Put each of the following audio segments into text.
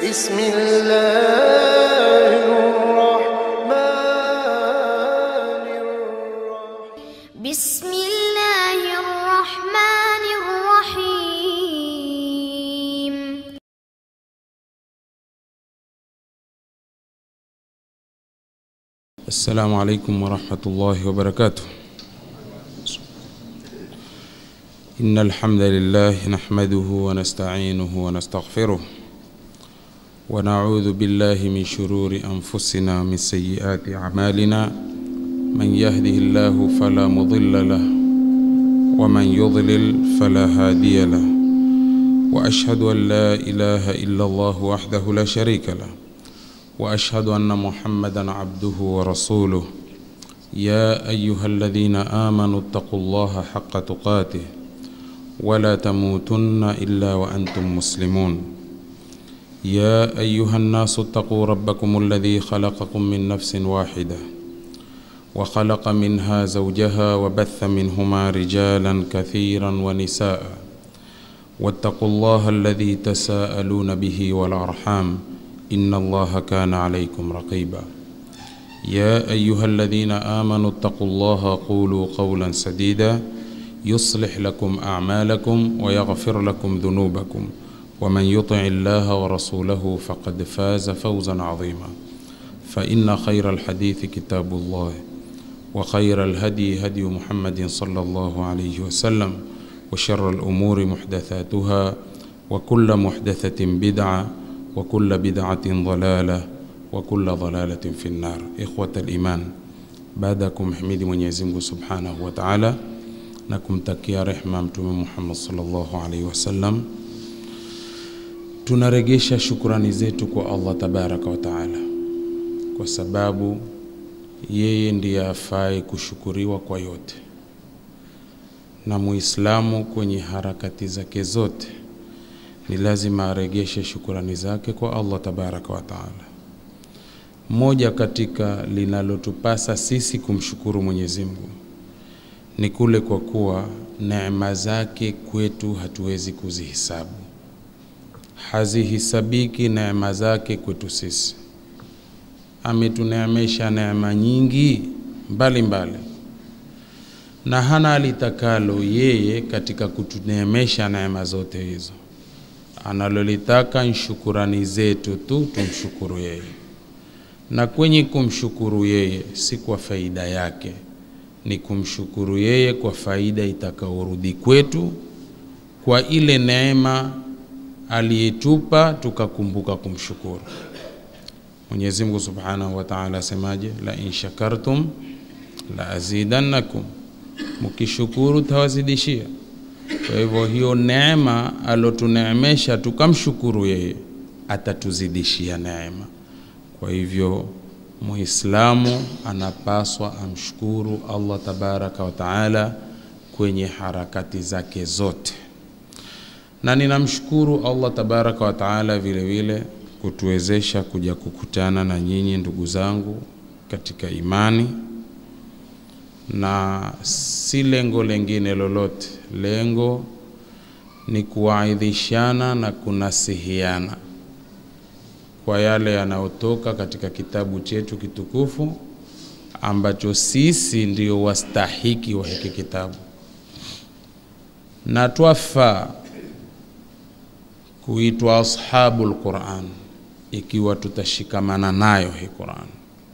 بسم الله الرحمن الرحيم بسم الله الرحمن الرحيم السلام عليكم ورحمة الله وبركاته إن الحمد لله نحمده ونستعينه ونستغفره ونعوذ بالله من شرور أنفسنا ومن سيئات أعمالنا من يهده الله فلا مضل له ومن يضلل فلا هادي له وأشهد أن لا إله إلا الله وحده لا شريك له واشهد ان محمدا عبده ورسوله يا ايها الذين امنوا اتقوا الله حق تقاته ولا تموتن الا وانتم مسلمون يا ايها الناس اتقوا ربكم الذي خلقكم من نفس واحده وخلق منها زوجها وبث منهما رجالا كثيرا ونساء واتقوا الله الذي تساءلون به والارحام إن الله كان عليكم رقيبا يا أيها الذين آمنوا اتقوا الله قولوا قولا سديدا يصلح لكم أعمالكم ويغفر لكم ذنوبكم ومن يطع الله ورسوله فقد فاز فوزا عظيما فإن خير الحديث كتاب الله وخير الهدي هدي محمد صلى الله عليه وسلم وشر الأمور محدثاتها وكل محدثة بدعة وكل بدعة ضلالة وكل ضلالة في النار إخوة الإيمان baada ya kumhimidi Mwenyezi Mungu Subhanahu wa Ta'ala na kumtakia rehma Mtume Muhammad sallallahu alaihi wasallam, tunaregesha shukurani zetu kwa Allah tabaraka wa Ta'ala kwa sababu yeye ndiye afai kushukuriwa kwa yote, na Muislamu kwenye harakati zake zote ni lazima aregeshe shukurani zake kwa Allah tabaraka wa taala. Moja katika linalotupasa sisi kumshukuru Mwenyezi Mungu ni kule kwa kuwa neema zake kwetu hatuwezi kuzihisabu, hazihisabiki neema zake kwetu sisi. Ametuneemesha neema nyingi mbalimbali mbali. na hana alitakalo yeye katika kutuneemesha neema zote hizo analolitaka ni shukurani zetu tu, tumshukuru yeye, na kwenye kumshukuru yeye si kwa faida yake, ni kumshukuru yeye kwa faida itakaorudi kwetu, kwa ile neema aliyetupa tukakumbuka kumshukuru. Mwenyezi Mungu Subhanahu wa Ta'ala asemaje? La in shakartum la azidannakum, mukishukuru tawazidishia. Kwa hivyo hiyo neema alotuneemesha tukamshukuru yeye, atatuzidishia neema. Kwa hivyo Muislamu anapaswa amshukuru Allah tabaraka wa taala kwenye harakati zake zote, na ninamshukuru Allah tabaraka wa taala vile vile kutuwezesha kuja kukutana na nyinyi ndugu zangu katika imani na si lengo lengine lolote. Lengo ni kuwaidhishana na kunasihiana kwa yale yanayotoka katika kitabu chetu kitukufu ambacho sisi ndio wastahiki wa hiki kitabu, na twafaa kuitwa ashabul Quran ikiwa tutashikamana nayo hii Quran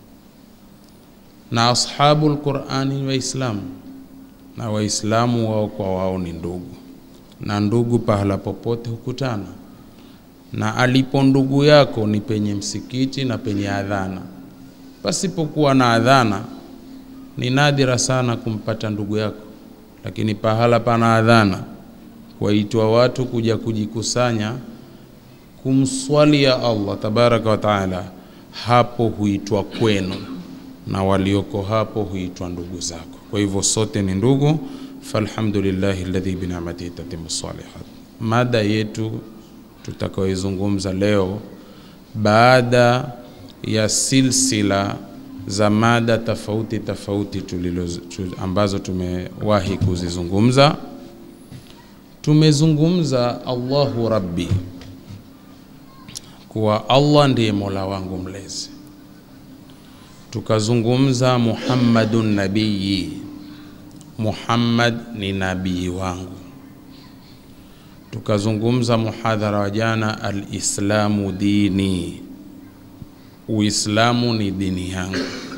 na ashabul Qurani ni Waislamu na Waislamu wao kwa wao ni ndugu, na ndugu pahala popote hukutana, na alipo ndugu yako ni penye msikiti na penye adhana. Pasipokuwa na adhana ni nadira sana kumpata ndugu yako, lakini pahala pana adhana, waitwa watu kuja kujikusanya kumswalia Allah tabaraka wa taala, hapo huitwa kwenu na walioko hapo huitwa ndugu zako. Kwa hivyo sote ni ndugu, falhamdulillahi alladhi binamatihi tatimu salihat. Mada yetu tutakayoizungumza leo baada ya silsila za mada tofauti tofauti tulilo tu, ambazo tumewahi kuzizungumza. Tumezungumza Allahu Rabbi kuwa Allah ndiye mola wangu mlezi, tukazungumza Muhammadun nabiyi, Muhammad ni nabii wangu, tukazungumza muhadhara wa jana, alislamu dini, Uislamu ni dini yangu.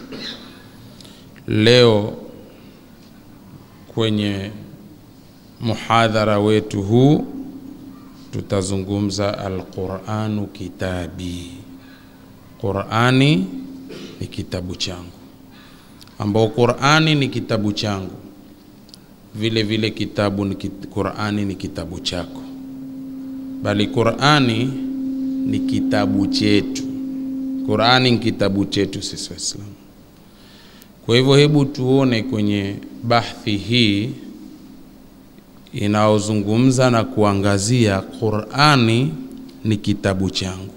Leo kwenye muhadhara wetu huu tutazungumza alquranu kitabi, Qurani ni kitabu changu, ambao Qurani ni kitabu changu, vile vile kitabu ni kit, Qurani ni kitabu chako, bali Qurani ni kitabu chetu. Qurani ni kitabu chetu sisi Waislamu. Kwa hivyo hebu tuone kwenye bahthi hii inayozungumza na kuangazia Qurani ni kitabu changu.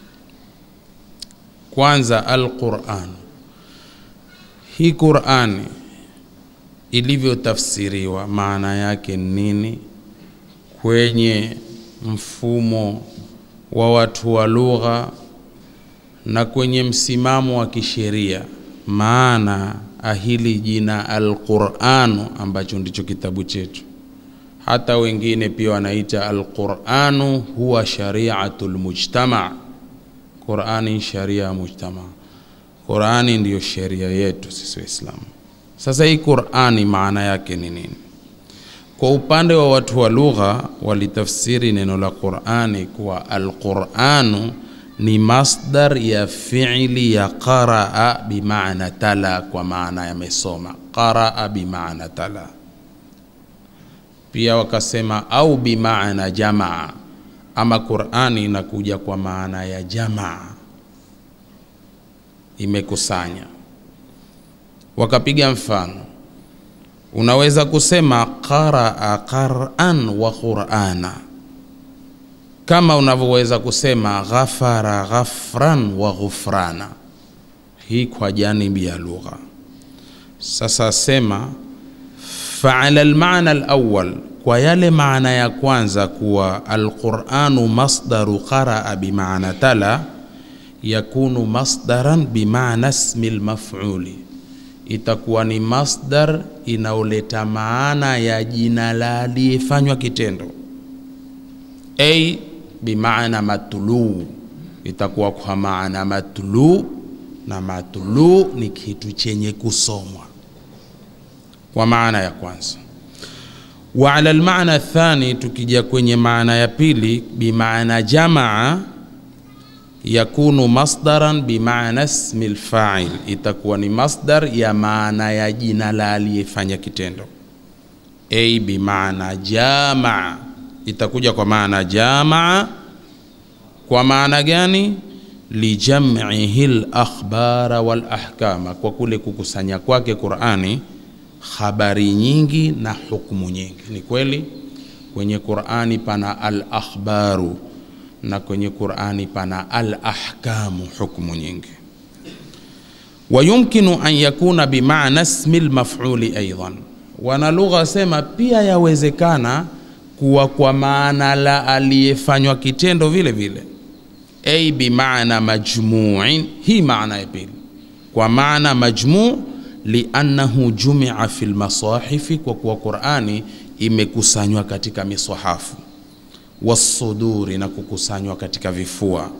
Kwanza, Alquran, hii Qurani ilivyotafsiriwa maana yake nini kwenye mfumo wa watu wa lugha na kwenye msimamo wa kisheria maana ahili jina Alquranu ambacho ndicho kitabu chetu. Hata wengine pia wanaita Alquranu huwa shariatul mujtama, Qurani sharia ya mujtama. Qurani ndiyo sheria yetu sisi Waislamu. Sasa hii Qurani maana yake ni nini? Kwa upande wa watu wa lugha walitafsiri neno la Qurani kuwa Alquranu ni masdar ya fiili ya qaraa bimaana tala, kwa maana yamesoma. Qaraa bimaana tala. Pia wakasema au bimaana jamaa, ama Qurani inakuja kwa maana ya jamaa, imekusanya. Wakapiga mfano, unaweza kusema qaraa qaran wa qurana kama unavyoweza kusema ghafara ghafran wa ghufrana, hii kwa janibi ya lugha. Sasa sema faala almaana alawwal, kwa yale maana ya kwanza kuwa alquranu masdaru qaraa bimaana tala, yakunu masdaran bimaana ismi lmafuli, itakuwa ni masdar inaoleta maana ya jina la aliyefanywa kitendo a bimaana matluu, itakuwa kwa maana matluu, na matluu ni kitu chenye kusomwa kwa maana ya kwanza. Wa ala almaana thani, tukija kwenye maana ya pili, bimaana jamaa, yakunu masdaran bimaana ismi lfail, itakuwa ni masdar ya maana ya jina la aliyefanya kitendo. A bimaana jamaa itakuja kwa maana jamaa. Kwa maana gani? lijam'ihi al-akhbara wal ahkama, kwa kule kukusanya kwake Qur'ani habari nyingi na hukumu nyingi. Ni kweli kwenye Qur'ani pana al-akhbaru na kwenye Qur'ani pana al-ahkamu, hukumu nyingi. Wa yumkinu an yakuna bimaana ismi al-maf'uli aidan, wana lugha sema pia yawezekana kuwa kwa maana la aliyefanywa kitendo vile vile. A bimaana majmuin, hii maana ya pili kwa maana majmuu, liannahu jumia fi lmasahifi, kwa kuwa Qurani imekusanywa katika misahafu, wasuduri, na kukusanywa katika vifua.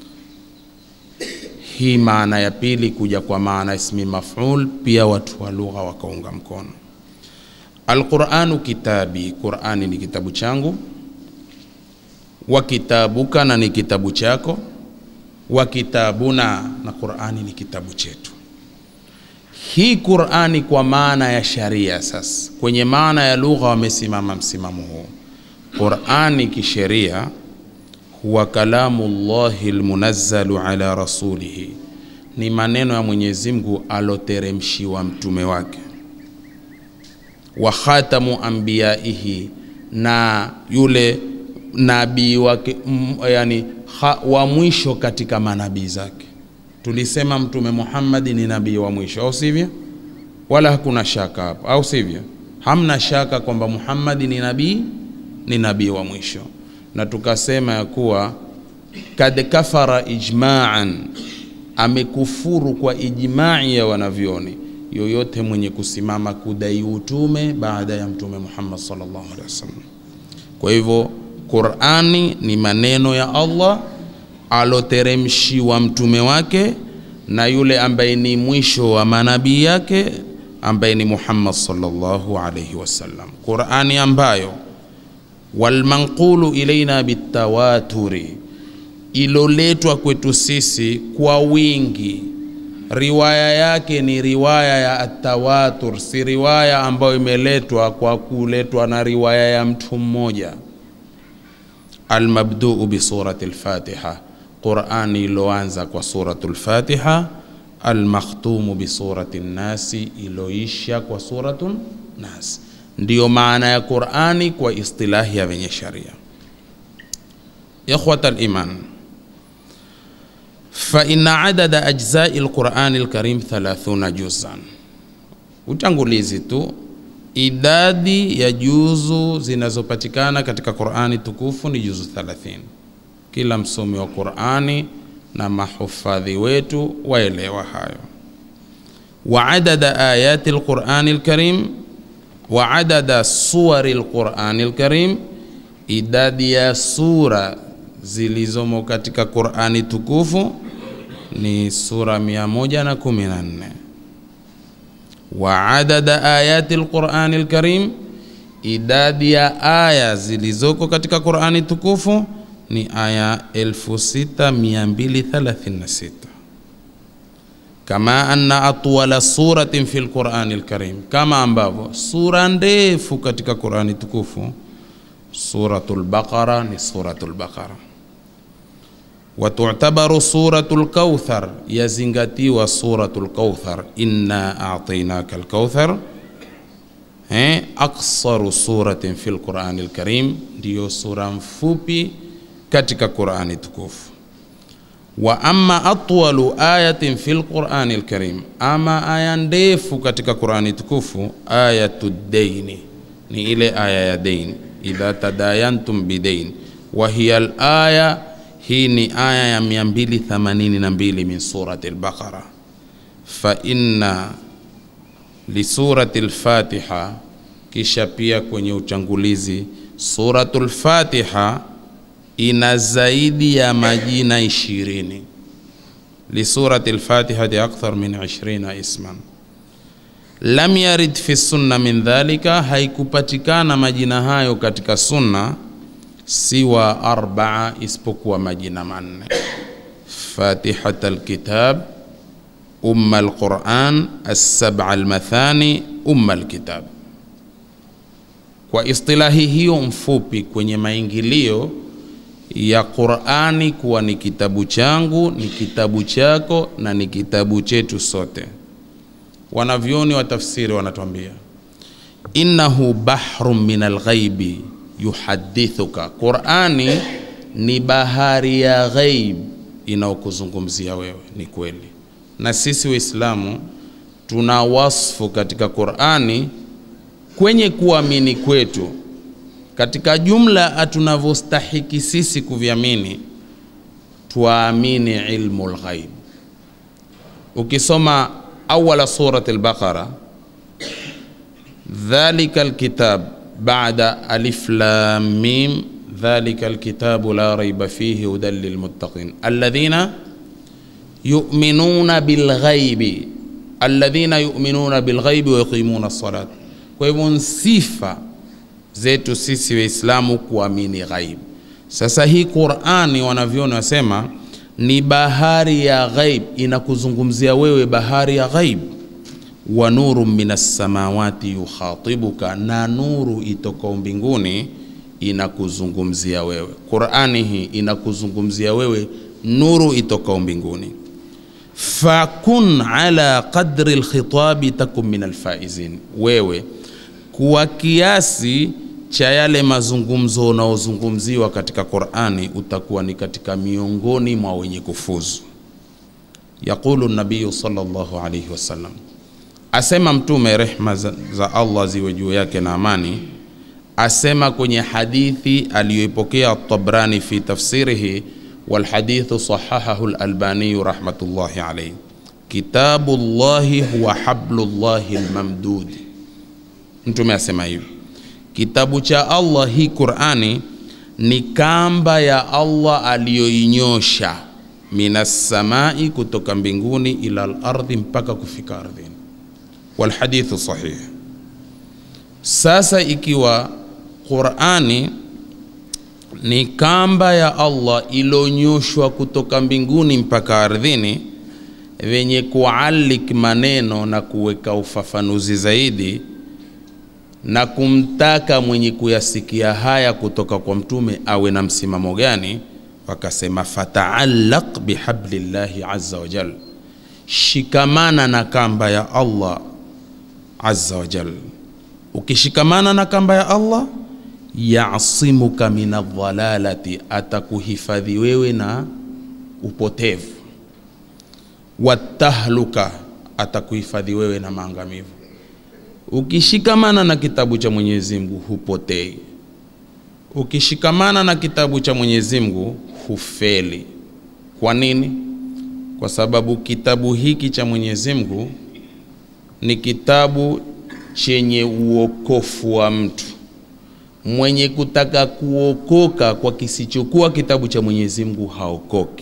Hii maana ya pili kuja kwa maana ismi maf'ul, pia watu wa lugha wakaunga mkono. Alquranu kitabi, Qurani ni kitabu changu. Wa kitabuka, na ni kitabu chako. Wa kitabuna, na Qurani ni kitabu chetu. Hii Qurani kwa maana ya sharia. Sasa kwenye maana ya lugha wamesimama msimamo huu. Qurani kisheria huwa kalamu llahi lmunazzalu ala rasulihi, ni maneno ya Mwenyezi Mungu aloteremshiwa mtume wake wa khatamu anbiyaihi, na yule nabii wake m, yani ha, wa mwisho katika manabii zake. Tulisema Mtume Muhammad ni nabii wa mwisho, au sivyo? Wala hakuna shaka hapo, au sivyo? Hamna shaka kwamba Muhammad ni nabii, ni nabii wa mwisho, na tukasema ya kuwa kad kafara ijma'an, amekufuru kwa ijma'i ya wanavyoni yoyote mwenye kusimama kudai utume baada ya Mtume Muhammad sallallahu alaihi wasallam. Kwa hivyo Qur'ani ni maneno ya Allah aloteremshiwa mtume wake na yule ambaye ni mwisho wa manabii yake ambaye ni Muhammad sallallahu alaihi wasallam. Qur'ani ambayo walmanqulu ilaina bitawaturi, iloletwa kwetu sisi kwa wingi riwaya yake ni riwaya ya atawatur, si riwaya ambayo imeletwa kwa kuletwa na riwaya ya mtu mmoja. Almabduu bisurati lfatiha, Qurani iloanza kwa suratu lfatiha. Almakhtumu bisurati nnasi, iloisha kwa suratu nas. Ndiyo maana ya Qurani kwa istilahi ya wenye sharia. Ikhwata liman faina adada ajzai lqurani lkarim 30 juzan. Utangulizi tu, idadi ya juzu zinazopatikana katika Qurani tukufu ni juzu 30. Kila msomi wa Qurani na mahufadhi wetu waelewa hayo. Wa adada ayati lqurani lkarim wa adada suwari lqurani lkarim, idadi ya sura zilizomo katika Qurani tukufu ni sura 114. Wa adada ayati alqurani alkarim, idadi ya aya zilizoko katika Qurani tukufu ni aya 6236 kama anna atwala suratin fi lqurani alkarim, kama ambavyo sura ndefu katika Qurani tukufu Suratul Baqara ni Suratul Baqara wa tu'tabaru Suratul Kauthar, yazingatiwa Suratul Kauthar, inna a'tainaka al-kauthar. Eh, aksaru suratin fil Qur'ani al-Karim, ndiyo sura mfupi katika Qur'ani tukufu. Wa amma atwalu ayatin fil Qur'ani al-Karim, ama aya ndefu katika Qur'ani tukufu, ayatu daini, ni ile aya ya daini idha tadayantum bidain wa hiya alaya, hii ni aya ya 282 min surati al-Baqara. Fa inna li surati al-Fatiha, kisha pia kwenye uchangulizi suratul Fatiha ina zaidi ya majina ishirini. Li surati al-Fatiha akthar min 20 isman lam yarid fi sunna min dhalika, haikupatikana majina hayo katika sunna siwa arbaa, isipokuwa majina manne: Fatihat alkitab, umma alquran, assab'a almathani, umma alkitab. Kwa istilahi hiyo mfupi kwenye maingilio ya Qurani kuwa ni kitabu changu, ni kitabu chako na ni kitabu chetu sote Wanavyoni wa tafsiri wanatuambia innahu bahrun min alghaibi yuhadithuka, Qurani ni bahari ya ghaib inaokuzungumzia wewe. Ni kweli, na sisi Waislamu tuna wasfu katika Qurani kwenye kuamini kwetu, katika jumla tunavyostahiki sisi kuviamini, tuamini ilmu lghaib. Ukisoma awala surat al-Baqara, dhalika alkitab ba'da alif lam mim dhalika alkitabu la raiba fihi hudan lilmuttaqin alladhina yu'minuna bilghaibi alladhina yu'minuna bilghaibi wa yuqimuna as-salat. Kwa hivyo sifa zetu sisi Waislamu kuamini ghaib. Sasa hii Qur'ani wanavyoni wasema ni bahari ya ghaib, inakuzungumzia wewe bahari ya ghaib. Wa nuru minas samawati yukhatibuka, na nuru itokao mbinguni inakuzungumzia wewe. Qur'ani hii inakuzungumzia wewe nuru itokao mbinguni. Fakun ala qadri alkhitabi takun min alfaizin, wewe kuwa kiasi cha yale mazungumzo unaozungumziwa katika Qur'ani utakuwa ni katika miongoni mwa wenye kufuzu. Yaqulu nabiyu sallallahu alayhi wasallam, asema Mtume, rehma za, za Allah ziwe juu yake na amani, asema kwenye hadithi aliyoipokea Tabrani fi tafsirihi, walhadithu sahahahu lalbaniyu rahmatullahi alaihi kitabu llahi huwa hablullahi lmamdudi mtume asema hivi kitabu cha allah hii qurani ni kamba ya allah aliyoinyosha minassamai kutoka mbinguni ila lardhi mpaka kufika ardhini walhadithu sahih sasa ikiwa qurani ni kamba ya allah ilonyoshwa kutoka mbinguni mpaka ardhini venye kualik maneno na kuweka ufafanuzi zaidi na kumtaka mwenye kuyasikia haya kutoka kwa mtume awe na msimamo gani wakasema fataallaq bihablillahi azza wa jal shikamana na kamba ya allah azza wa jal ukishikamana na kamba ya allah yasimuka min aldhalalati atakuhifadhi wewe na upotevu watahluka atakuhifadhi wewe na maangamivu ukishikamana na kitabu cha mwenyezi mungu hupotei ukishikamana na kitabu cha mwenyezi mungu hufeli kwa nini kwa sababu kitabu hiki cha mwenyezi mungu ni kitabu chenye uokofu wa mtu mwenye kutaka kuokoka kwa kisichokuwa kitabu cha mwenyezi mungu haokoki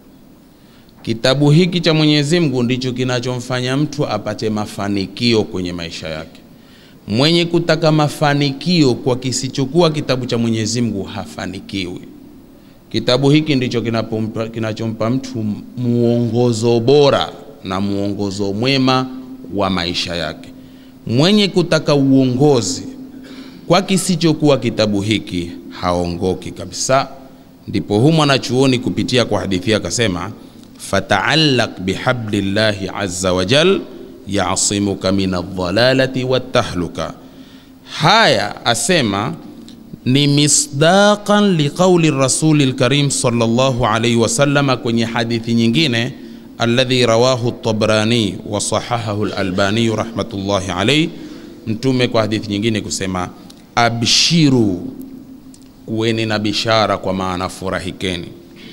kitabu hiki cha mwenyezi mungu ndicho kinachomfanya mtu apate mafanikio kwenye maisha yake mwenye kutaka mafanikio kwa kisichokuwa kitabu cha mwenyezi mungu hafanikiwi kitabu hiki ndicho kinapompa- kinachompa mtu muongozo bora na muongozo mwema wa maisha yake mwenye kutaka uongozi kwa kisichokuwa kitabu hiki haongoki kabisa ndipo hu mwanachuoni kupitia kwa hadithi akasema fataallaq bihablillahi azza wa jal yasimuka min aldhalalati wattahluka haya asema ni misdaqan liqauli rasuli lkarim sallallahu alaihi wasallama kwenye hadithi nyingine alladhi rawahu tabrani wa sahahahu lalbaniyu rahmatullahi alaihi mtume kwa hadithi nyingine kusema abshiru kuweni na bishara kwa maana furahikeni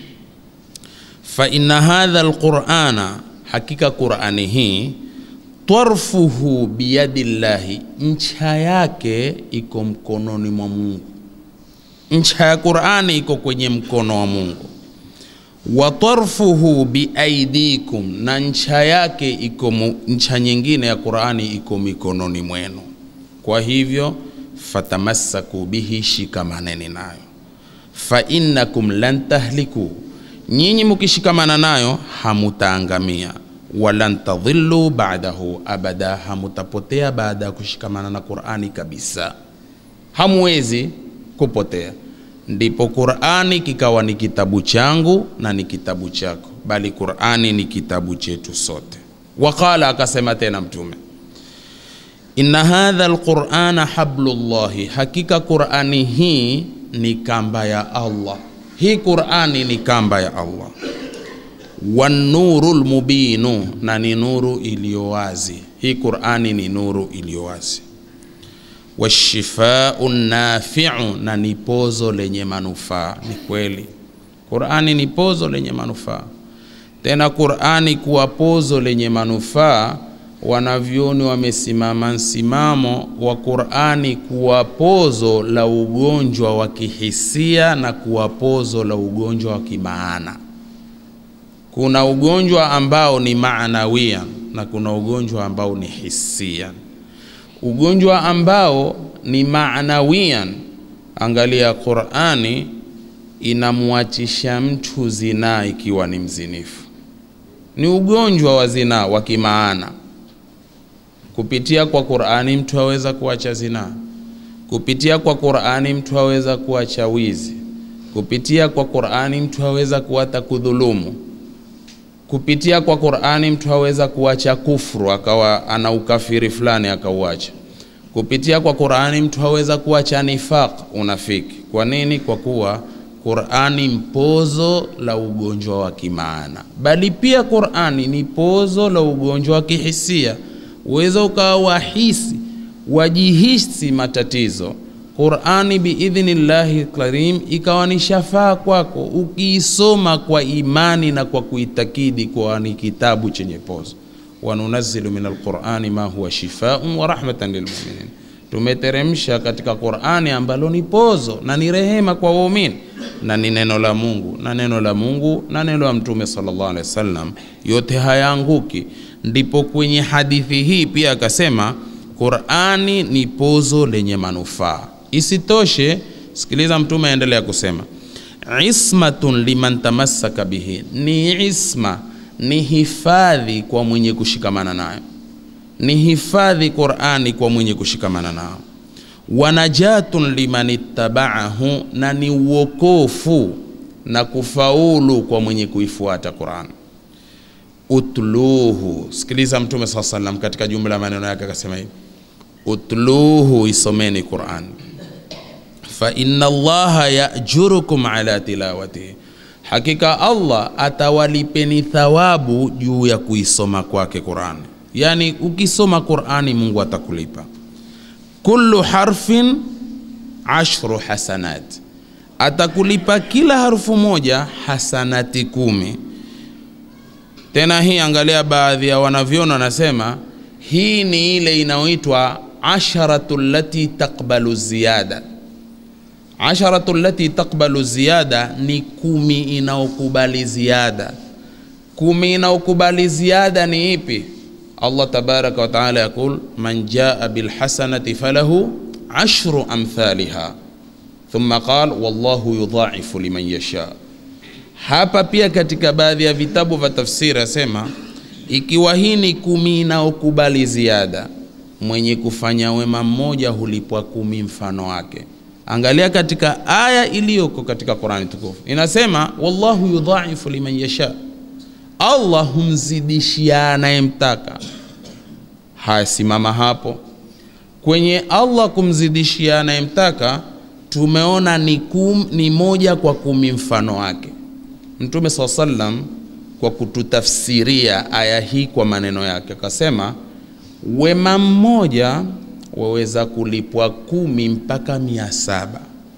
fa inna hadha lqurana hakika qurani hii tarfuhu biyadillahi ncha yake iko mkononi mwa mungu ncha ya qurani iko kwenye mkono wa mungu wa tarfuhu biaidikum na ncha yake iko mu- ncha nyingine ya qurani iko mikononi mwenu kwa hivyo fatamassaku bihi shikamaneni nayo fa innakum lan tahliku nyinyi mukishikamana nayo hamutaangamia walan tadhillu ba'dahu abada hamutapotea baada ya kushikamana na qurani kabisa hamwezi kupotea ndipo qurani kikawa ni kitabu changu na ni kitabu chako bali qurani ni kitabu chetu sote waqala akasema tena mtume inna hadha alqurana hablullahi hakika qurani hii ni kamba ya allah hii qurani ni kamba ya allah wanuru lmubinu na ni nuru iliyo wazi hii qurani ni nuru iliyo wazi washifau nafiu na ni pozo lenye manufaa ni kweli qurani ni pozo lenye manufaa tena qurani kuwa pozo lenye manufaa wanavyoni wamesimama msimamo wa qurani kuwa pozo la ugonjwa wa kihisia na kuwa pozo la ugonjwa wa kimaana kuna ugonjwa ambao ni maanawia na kuna ugonjwa ambao ni hisia ugonjwa ambao ni maanawian angalia qurani inamwachisha mtu zinaa ikiwa ni mzinifu ni ugonjwa wa zinaa wa kimaana kupitia kwa qurani mtu aweza kuacha zinaa kupitia kwa qurani mtu aweza kuacha wizi kupitia kwa qurani mtu aweza kuata kudhulumu kupitia kwa qurani mtu aweza kuacha kufru akawa ana ukafiri fulani akauacha kupitia kwa qurani mtu aweza kuacha nifaq unafiki kwa nini kwa kuwa qurani mpozo la ugonjwa wa kimaana bali pia qurani ni pozo la ugonjwa wa kihisia uweza ukawa wahisi wajihisi matatizo qurani biidhnillahi karim ikawa ni shafaa kwako ukiisoma kwa imani na kwa kuitakidi kwa ni kitabu chenye pozo wanunazilu min alqurani ma huwa shifaun wa rahmatan lilmuminin tumeteremsha katika qurani ambalo ni pozo na ni rehema kwa waumini na ni neno la mungu na neno la mungu na neno la mtume sallallahu alaihi wasallam yote hayaanguki ndipo kwenye hadithi hii pia akasema qurani ni pozo lenye manufaa isitoshe sikiliza mtume aendelea kusema ismatun liman tamassaka bihi ni isma ni hifadhi kwa mwenye kushikamana nayo ni hifadhi qurani kwa mwenye kushikamana nao wanajatun liman ittabaahu na ni uokofu na kufaulu kwa mwenye kuifuata qurani utluhu sikiliza mtume saa salam katika jumla ya maneno yake akasema hivi utluhu isomeni quran fa inna allaha yajurukum ala tilawatihi hakika allah atawalipeni thawabu juu ya kuisoma kwake qurani yaani ukisoma qurani mungu atakulipa kullu harfin ashru hasanat atakulipa kila harufu moja hasanati kumi tena hii angalia baadhi ya wanavyona wanasema hii ni ile inayoitwa asharatu lati taqbalu ziyada asharatu lati taqbalu ziyada ni kumi inaokubali ziada kumi inaokubali ziada ni ipi allah tabaraka wataala yaqul man jaa bilhasanati falahu ashru amthaliha thumma qal wallahu yudhaifu liman yasha hapa pia katika baadhi ya vitabu vya tafsiri asema ikiwa hii ni kumi inaokubali ziada mwenye kufanya wema mmoja hulipwa kumi mfano wake angalia katika aya iliyoko katika qurani tukufu inasema wallahu yudhaifu liman yasha allah humzidishia anayemtaka haya simama hapo kwenye allah kumzidishia anayemtaka tumeona ni, kum, ni moja kwa kumi mfano wake mtume saa salam kwa kututafsiria aya hii kwa maneno yake akasema wema mmoja waweza kulipwa kumi mpaka mia saba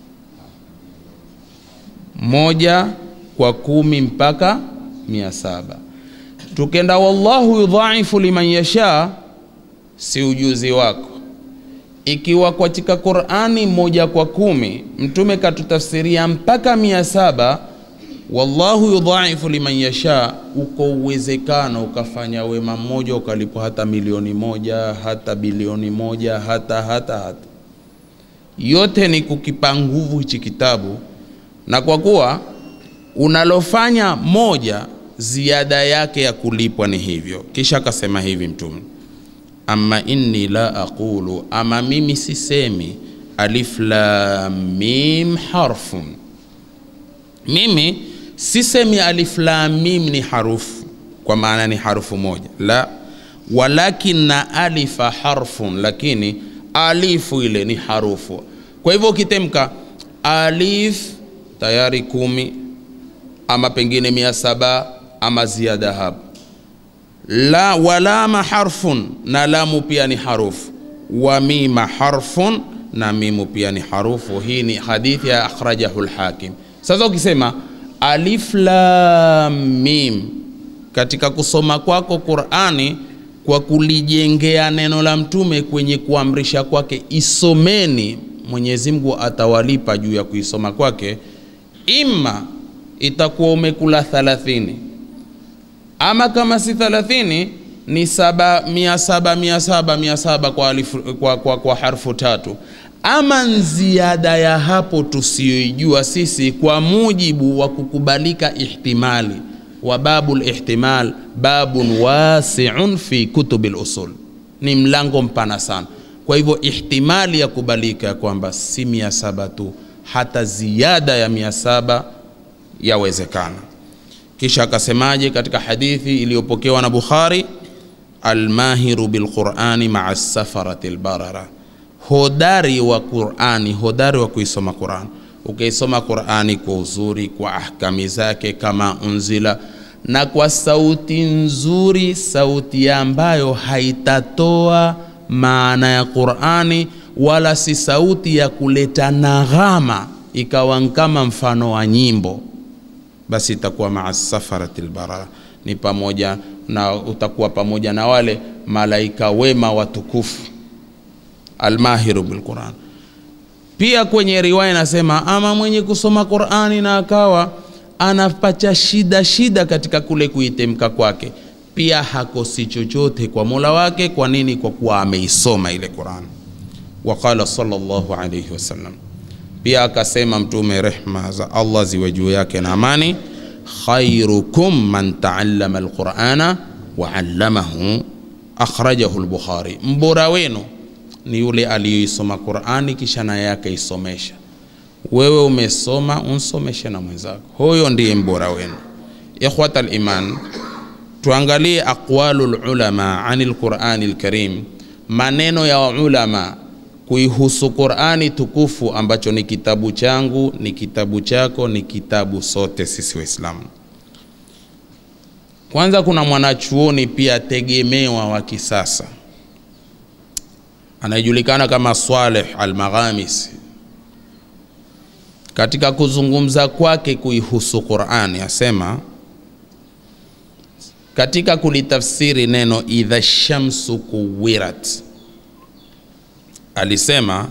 moja kwa kumi mpaka mia saba tukenda wallahu yudhaifu liman yasha si ujuzi wako ikiwa katika qurani moja kwa kumi mtume katutafsiria mpaka mia saba wallahu yudhaifu liman yasha uko uwezekano ukafanya wema mmoja ukalipwa hata milioni moja hata bilioni moja hata hata hata yote ni kukipa nguvu hichi kitabu na kwa kuwa unalofanya moja ziada yake ya kulipwa ni hivyo kisha akasema hivi mtume ama inni la aqulu ama mimi sisemi alif lam mim harfun mimi sisemi alif lam mim ni harufu kwa maana ni harufu moja la walakin na alifa harfun lakini alifu ile ni harufu kwa hivyo ukitemka alif tayari kumi ama pengine mia saba ama ziada hapo la walama harfun na lamu pia ni harufu wa mima harfun na mimu pia ni harufu hii ni hadithi ya akhrajahu lhakim sasa ukisema alif lam mim katika kusoma kwako qurani kwa kulijengea neno la mtume kwenye kuamrisha kwake isomeni mwenyezi mungu atawalipa juu ya kuisoma kwake ima itakuwa umekula thalathini ama kama si thalathini ni saba mia saba mia saba mia saba kwa, alifu, kwa, kwa, kwa harfu tatu ama ziada ya hapo tusiyoijua sisi kwa mujibu wa kukubalika ihtimali wa babu lihtimal babun wasiun fi kutubi lusul ni mlango mpana sana kwa hivyo ihtimali ya kubalika ya kwamba si mia saba tu hata ziada ya mia saba yawezekana kisha akasemaje katika hadithi iliyopokewa na bukhari almahiru bilqurani maa safarati lbarara hodari wa qurani hodari wa kuisoma quran ukaisoma qurani kwa uzuri kwa ahkami zake kama unzila na kwa sauti nzuri sauti ambayo haitatoa maana ya qurani wala si sauti ya kuleta naghama ikawa kama mfano wa nyimbo basi itakuwa maa safarati lbara ni pamoja na utakuwa pamoja na wale malaika wema watukufu almahiru bilquran pia kwenye riwaya inasema ama mwenye kusoma qurani na akawa anapacha shida shida katika kule kuitemka kwake pia hakosi chochote kwa mola wake kwa nini kwa kuwa ameisoma ile quran waqala salllahu alaihi wasallam pia akasema mtume rehma za allah ziwe juu yake na amani khairukum man taallama alqurana waallamahu akhrajahu lbukhari mbora wenu ni yule aliyoisoma qurani kisha naye akaisomesha wewe umesoma unsomeshe na mwenzako huyo ndiye mbora wenu ikhwata liman tuangalie aqwalu lulama ani lqurani lkarim maneno ya ulama kuihusu qurani tukufu ambacho ni kitabu changu ni kitabu chako ni kitabu sote sisi waislamu kwanza kuna mwanachuoni pia tegemewa wa kisasa anayejulikana kama Saleh Al-Maghamisi katika kuzungumza kwake kuihusu Qur'ani asema katika kulitafsiri neno idha shamsu kuwirat alisema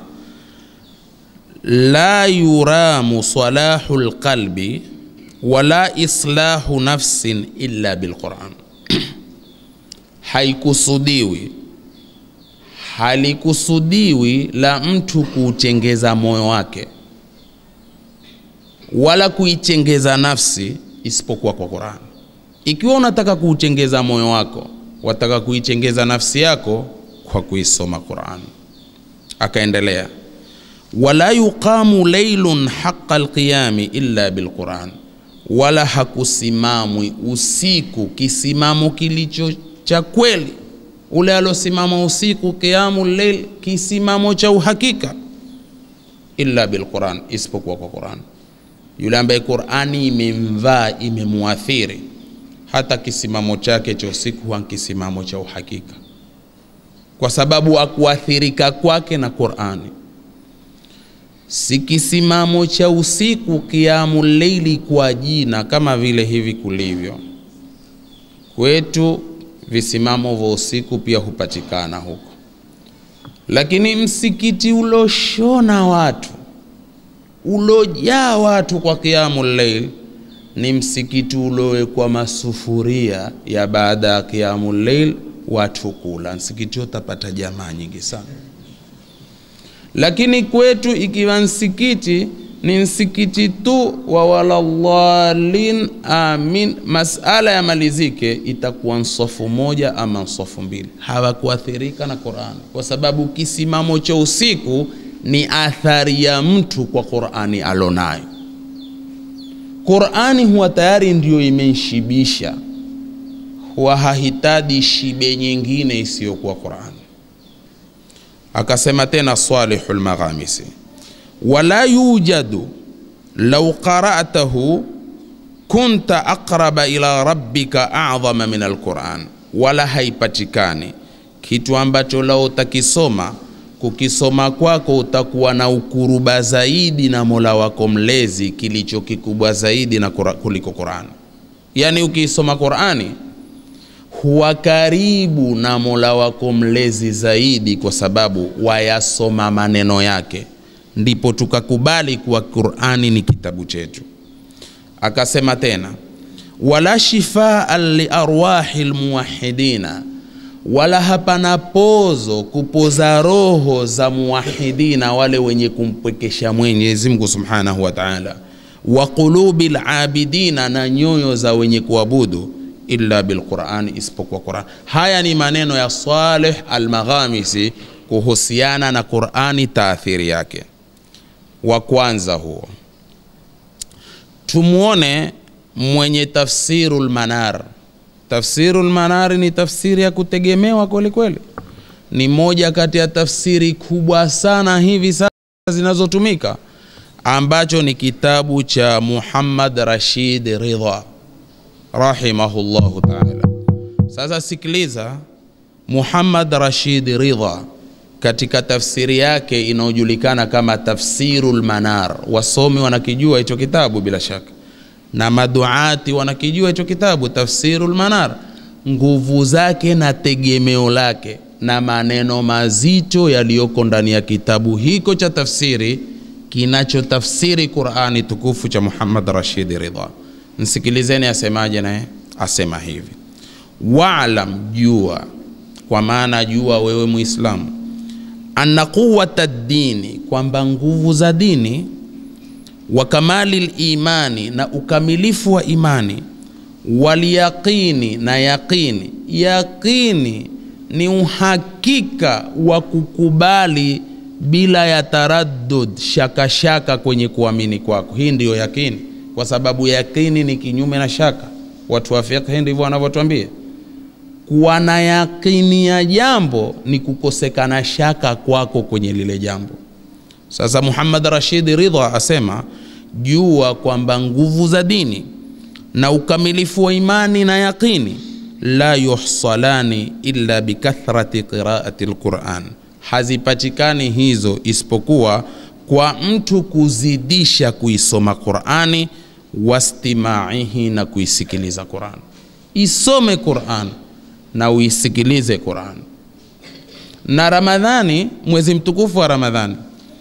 la yuramu salahu lqalbi wala islahu nafsin illa bilquran haikusudiwi halikusudiwi la mtu kuuchengeza moyo wake wala kuichengeza nafsi isipokuwa kwa Qur'an. Ikiwa unataka kuuchengeza moyo wako, wataka kuichengeza nafsi yako kwa kuisoma Qur'an. Akaendelea, wala yuqamu laylun haqqa alqiyami illa bilquran, wala hakusimamwi usiku kisimamo kilicho cha kweli ule alosimama usiku qiyamu leil kisimamo cha uhakika illa bilquran isipokuwa kwa quran yule ambaye qurani imemvaa imemuathiri hata kisimamo chake cha usiku huwa kisimamo cha uhakika kwa sababu akuathirika kwake na qurani si kisimamo cha usiku kiamu leili kwa jina kama vile hivi kulivyo kwetu visimamo vya usiku pia hupatikana huko lakini msikiti uloshona watu ulojaa watu kwa kiamu leil ni msikiti ulowekwa masufuria ya baada ya kiamu leil watu kula msikiti utapata jamaa nyingi sana lakini kwetu ikiwa msikiti ni msikiti tu wa waladhalin amin masala yamalizike itakuwa nsofu moja ama nsofu mbili hawakuathirika na qurani kwa sababu kisimamo cha usiku ni athari ya mtu kwa qurani alonayo qurani huwa tayari ndiyo imeshibisha huwa hahitaji shibe nyingine isiyokuwa qurani akasema tena salihu lmaghamisi wala yujadu lau qara'tahu kunta aqraba ila rabbika a'dhama min alquran, wala haipatikani kitu ambacho lao utakisoma kukisoma kwako utakuwa na ukuruba zaidi na Mola wako mlezi kilicho kikubwa zaidi na kura, kuliko Qur'an. Yani ukiisoma Qur'ani huwa karibu na Mola wako mlezi zaidi, kwa sababu wayasoma maneno yake ndipo tukakubali kuwa Qur'ani ni kitabu chetu. Akasema tena, wala shifaan liarwahi lmuwahidina, wala hapana pozo kupoza roho za muwahidina, wale wenye kumpwekesha Mwenyezi Mungu subhanahu wa ta'ala, wa qulubi labidina, na nyoyo za wenye kuabudu illa bilqurani, isipokuwa Qur'an. Haya ni maneno ya Saleh Almaghamisi kuhusiana na Qur'ani, taathiri yake wa kwanza huo. Tumwone mwenye tafsiru lmanar. Tafsiru lmanari ni tafsiri ya kutegemewa kweli kweli, ni moja kati ya tafsiri kubwa sana hivi sasa zinazotumika, ambacho ni kitabu cha Muhammad Rashid Ridha rahimahullahu taala. Sasa sikiliza, Muhammad Rashid Ridha katika tafsiri yake inayojulikana kama Tafsirul Manar. Wasomi wanakijua hicho kitabu bila shaka, na maduati wanakijua hicho kitabu Tafsirul Manar, nguvu zake na tegemeo lake na maneno mazito yaliyoko ndani ya kitabu hiko cha tafsiri kinachotafsiri Qurani tukufu cha Muhammad Rashid Ridha. Msikilizeni asemaje, naye asema hivi: waalam, jua, kwa maana jua wewe Muislamu, anna quwata dini, kwamba nguvu za dini, wa kamali limani, na ukamilifu wa imani, walyaqini, na yaqini. Yaqini ni uhakika wa kukubali bila ya taraddud, shaka shaka kwenye kuamini kwako. Hii ndiyo yakini, kwa sababu yakini ni kinyume na shaka. Watu wa fiqh ndivyo wanavyotuambia. Kuwa na yakini ya jambo ni kukosekana shaka kwako kwenye lile jambo. Sasa Muhammad Rashid Ridha asema jua kwamba nguvu za dini na ukamilifu wa imani na yaqini la yuhsalani illa bikathrati qiraati lquran, hazipatikani hizo isipokuwa kwa mtu kuzidisha kuisoma Qurani, wastimaihi, na kuisikiliza Quran. Isome Quran na uisikilize Quran. Na Ramadhani, mwezi mtukufu wa Ramadhani,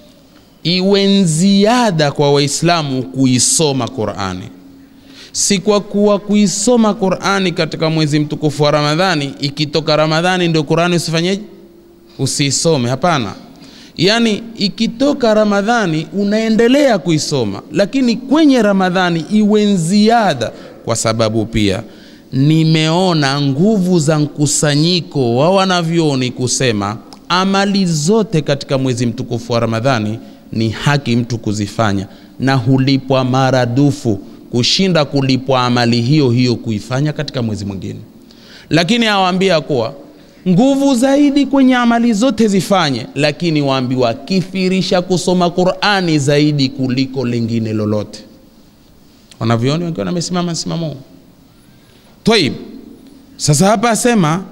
iwe ziada kwa Waislamu kuisoma Qurani si kwa kuwa kuisoma Qurani katika mwezi mtukufu wa Ramadhani, ikitoka Ramadhani ndio Qurani usifanyeje? Usiisome. Hapana, yaani ikitoka Ramadhani unaendelea kuisoma, lakini kwenye Ramadhani iwe ziada, kwa sababu pia nimeona nguvu za mkusanyiko wa wanavyoni kusema amali zote katika mwezi mtukufu wa Ramadhani ni haki mtu kuzifanya na hulipwa maradufu kushinda kulipwa amali hiyo hiyo kuifanya katika mwezi mwingine. Lakini awaambia kuwa nguvu zaidi kwenye amali zote zifanye, lakini waambiwa kithirisha kusoma Qur'ani zaidi kuliko lingine lolote. Wanavyoni wakiwa wamesimama msimamo huu. Taib, sasa hapa asema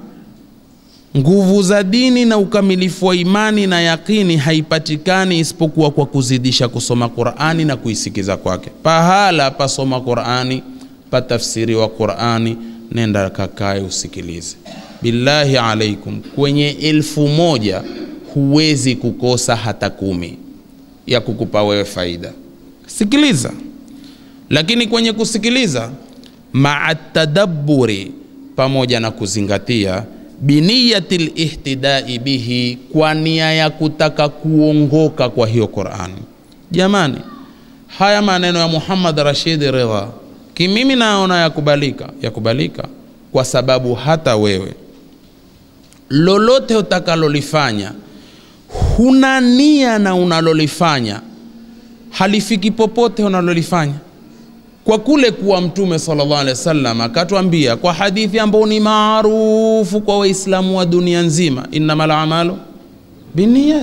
nguvu za dini na ukamilifu wa imani na yakini haipatikani isipokuwa kwa kuzidisha kusoma Qur'ani na kuisikiza kwake. Pahala pasoma Qur'ani, patafsiriwa Qur'ani, nenda kakae usikilize. Billahi alaikum, kwenye elfu moja huwezi kukosa hata kumi ya kukupa wewe faida. Sikiliza, lakini kwenye kusikiliza maa tadabburi, pamoja na kuzingatia biniyati lihtidai bihi, kwa nia ya kutaka kuongoka kwa hiyo Qurani. Jamani, haya maneno ya Muhammad Rashid Ridha kimimi naona yakubalika, yakubalika kwa sababu hata wewe lolote utakalolifanya huna nia na unalolifanya halifiki popote unalolifanya kwa kule kuwa Mtume sallallahu alaihi wasallam akatwambia kwa hadithi ambayo ni maarufu kwa Waislamu wa dunia nzima, innamal a'malu binniyat.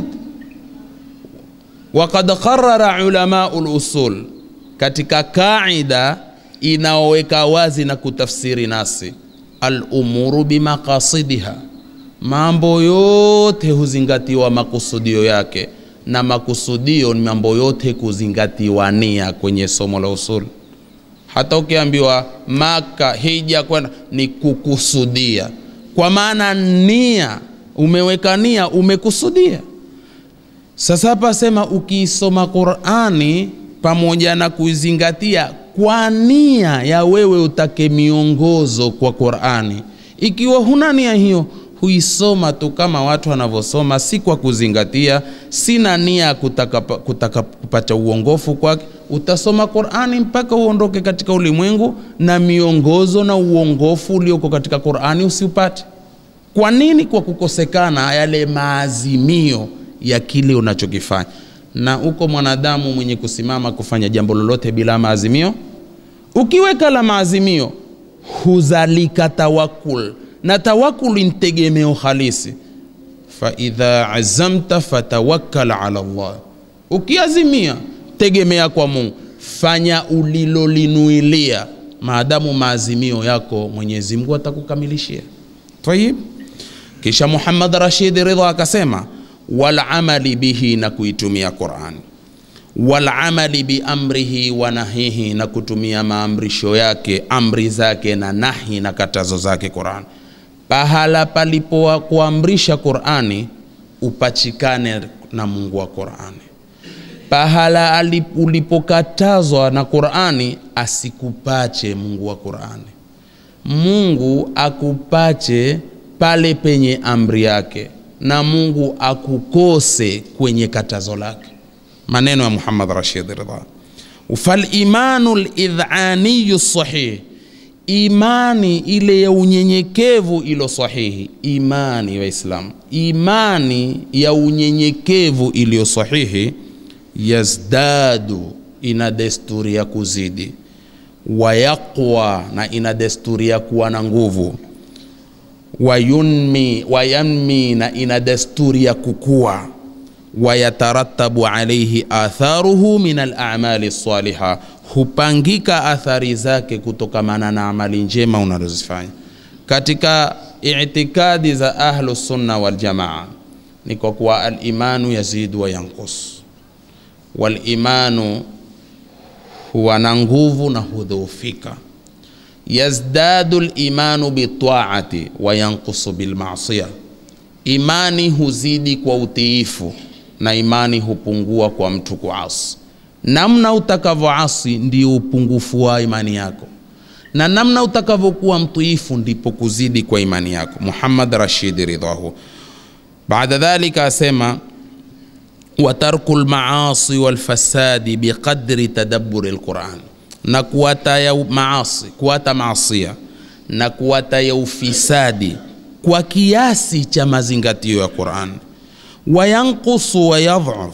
Waqad qarrara ulamau lusul, katika kaida inaoweka wazi na kutafsiri nasi, alumuru bimaqasidiha, mambo yote huzingatiwa makusudio yake, na makusudio ni mambo yote kuzingatiwa nia kwenye somo la usuli hata ukiambiwa Maka hija kwenda ni kukusudia, kwa maana nia, umeweka nia, umekusudia. Sasa hapa sema, ukiisoma Qur'ani pamoja na kuizingatia kwa nia ya wewe utake miongozo kwa Qur'ani, ikiwa huna nia hiyo huisoma tu kama watu wanavyosoma, si kwa kuzingatia, sina nia kutaka, kutaka kupata uongofu kwake utasoma Qur'ani mpaka uondoke katika ulimwengu na miongozo na uongofu ulioko katika Qur'ani usiupate. Kwa nini? Kwa kukosekana yale maazimio ya kile unachokifanya. Na uko mwanadamu mwenye kusimama kufanya jambo lolote bila maazimio, ukiweka la maazimio huzalika tawakul, na tawakul ni tegemeo halisi. Fa idha azamta fatawakkal ala Allah, ukiazimia tegemea kwa Mungu, fanya ulilolinuilia, maadamu maazimio yako Mwenyezi Mungu atakukamilishia. Tayib, kisha Muhammad Rashid Ridha akasema walamali bihi na kuitumia qurani walamali biamrihi wa nahihi na kutumia maamrisho yake amri zake na nahi na katazo zake qurani pahala palipo kuamrisha qurani upachikane na mungu wa qurani pahala alip- ulipokatazwa na qurani asikupache mungu wa qurani mungu akupache pale penye amri yake na mungu akukose kwenye katazo lake maneno ya muhammad rashid ridha falimanu lidhaniyu sahih imani ile ya unyenyekevu ilo sahihi imani waislamu imani ya unyenyekevu iliyo sahihi yazdadu ina desturi ya kuzidi wayaqwa na ina desturi ya kuwa na nguvu wayunmi wayanmi na ina desturi ya kukua wayatarattabu alaihi atharuhu min alamali saliha hupangika athari zake kutokamana na amali njema unazozifanya katika itikadi za ahlu sunna waljamaa ni kwa kuwa alimanu yazidu wa yankus walimanu huwa na nguvu na hudhoofika yazdadu limanu bitaati wa yankusu bilmasia imani huzidi kwa utiifu na imani hupungua kwa mtu kuasi namna utakavyoasi ndio upungufu wa imani yako na namna utakavyokuwa mtiifu ndipo kuzidi kwa imani yako muhammad rashidi ridhahu baada dhalika asema watarku lmaasi walfasadi biqadri tadabburi lquran na kuwata ya maasi kuwata maasia na kuwata ya ufisadi kwa kiasi cha mazingatio ya quran wayankusu wayadhaf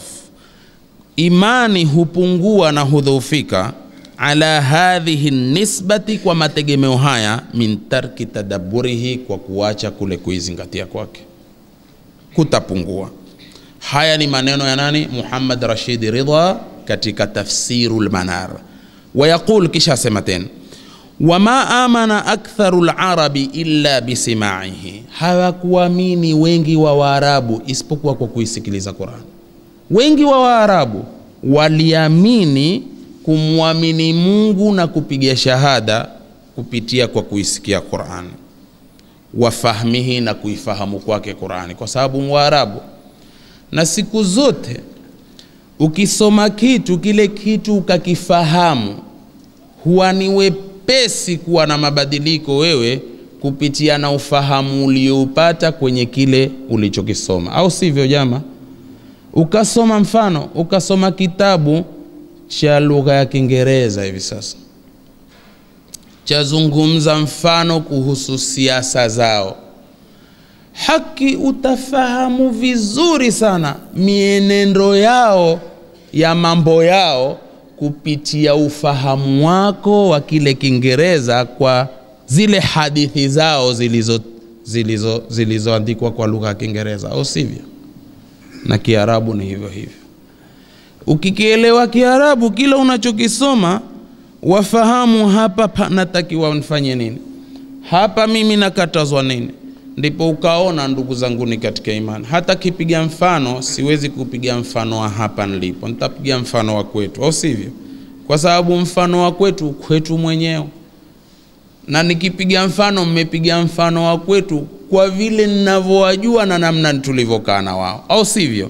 imani hupungua na hudhoofika ala hadhihi nisbati kwa mategemeo haya min tarki tadabburihi kwa kuacha kule kuizingatia kwake kutapungua haya ni maneno ya nani muhammad rashidi ridha katika tafsiru lmanar wayaqul kisha asema tena wama amana aktharu larabi illa bisimaihi hawakuamini wengi wa waarabu isipokuwa kwa kuisikiliza quran wengi wa waarabu waliamini kumwamini mungu na kupiga shahada kupitia kwa kuisikia qurani wafahmihi na kuifahamu kwake qurani kwa sababu mwarabu na siku zote ukisoma kitu kile kitu ukakifahamu huwa ni wepesi kuwa na mabadiliko wewe kupitia na ufahamu ulioupata kwenye kile ulichokisoma au sivyo jama ukasoma mfano ukasoma kitabu cha lugha ya kiingereza hivi sasa chazungumza mfano kuhusu siasa zao haki utafahamu vizuri sana mienendo yao ya mambo yao kupitia ufahamu wako wa kile kiingereza kwa zile hadithi zao zilizo zilizo zilizoandikwa kwa lugha ya kiingereza au sivyo na kiarabu ni hivyo hivyo ukikielewa kiarabu kila unachokisoma wafahamu hapa pa- natakiwa nifanye nini hapa mimi nakatazwa nini ndipo ukaona ndugu zanguni katika imani hata kipiga mfano siwezi kupiga mfano wa hapa nilipo nitapiga mfano wa kwetu au sivyo kwa sababu mfano wa kwetu kwetu mwenyewe na nikipiga mfano mmepiga mfano wa kwetu kwa vile ninavyowajua na namna tulivyokaa na wao au sivyo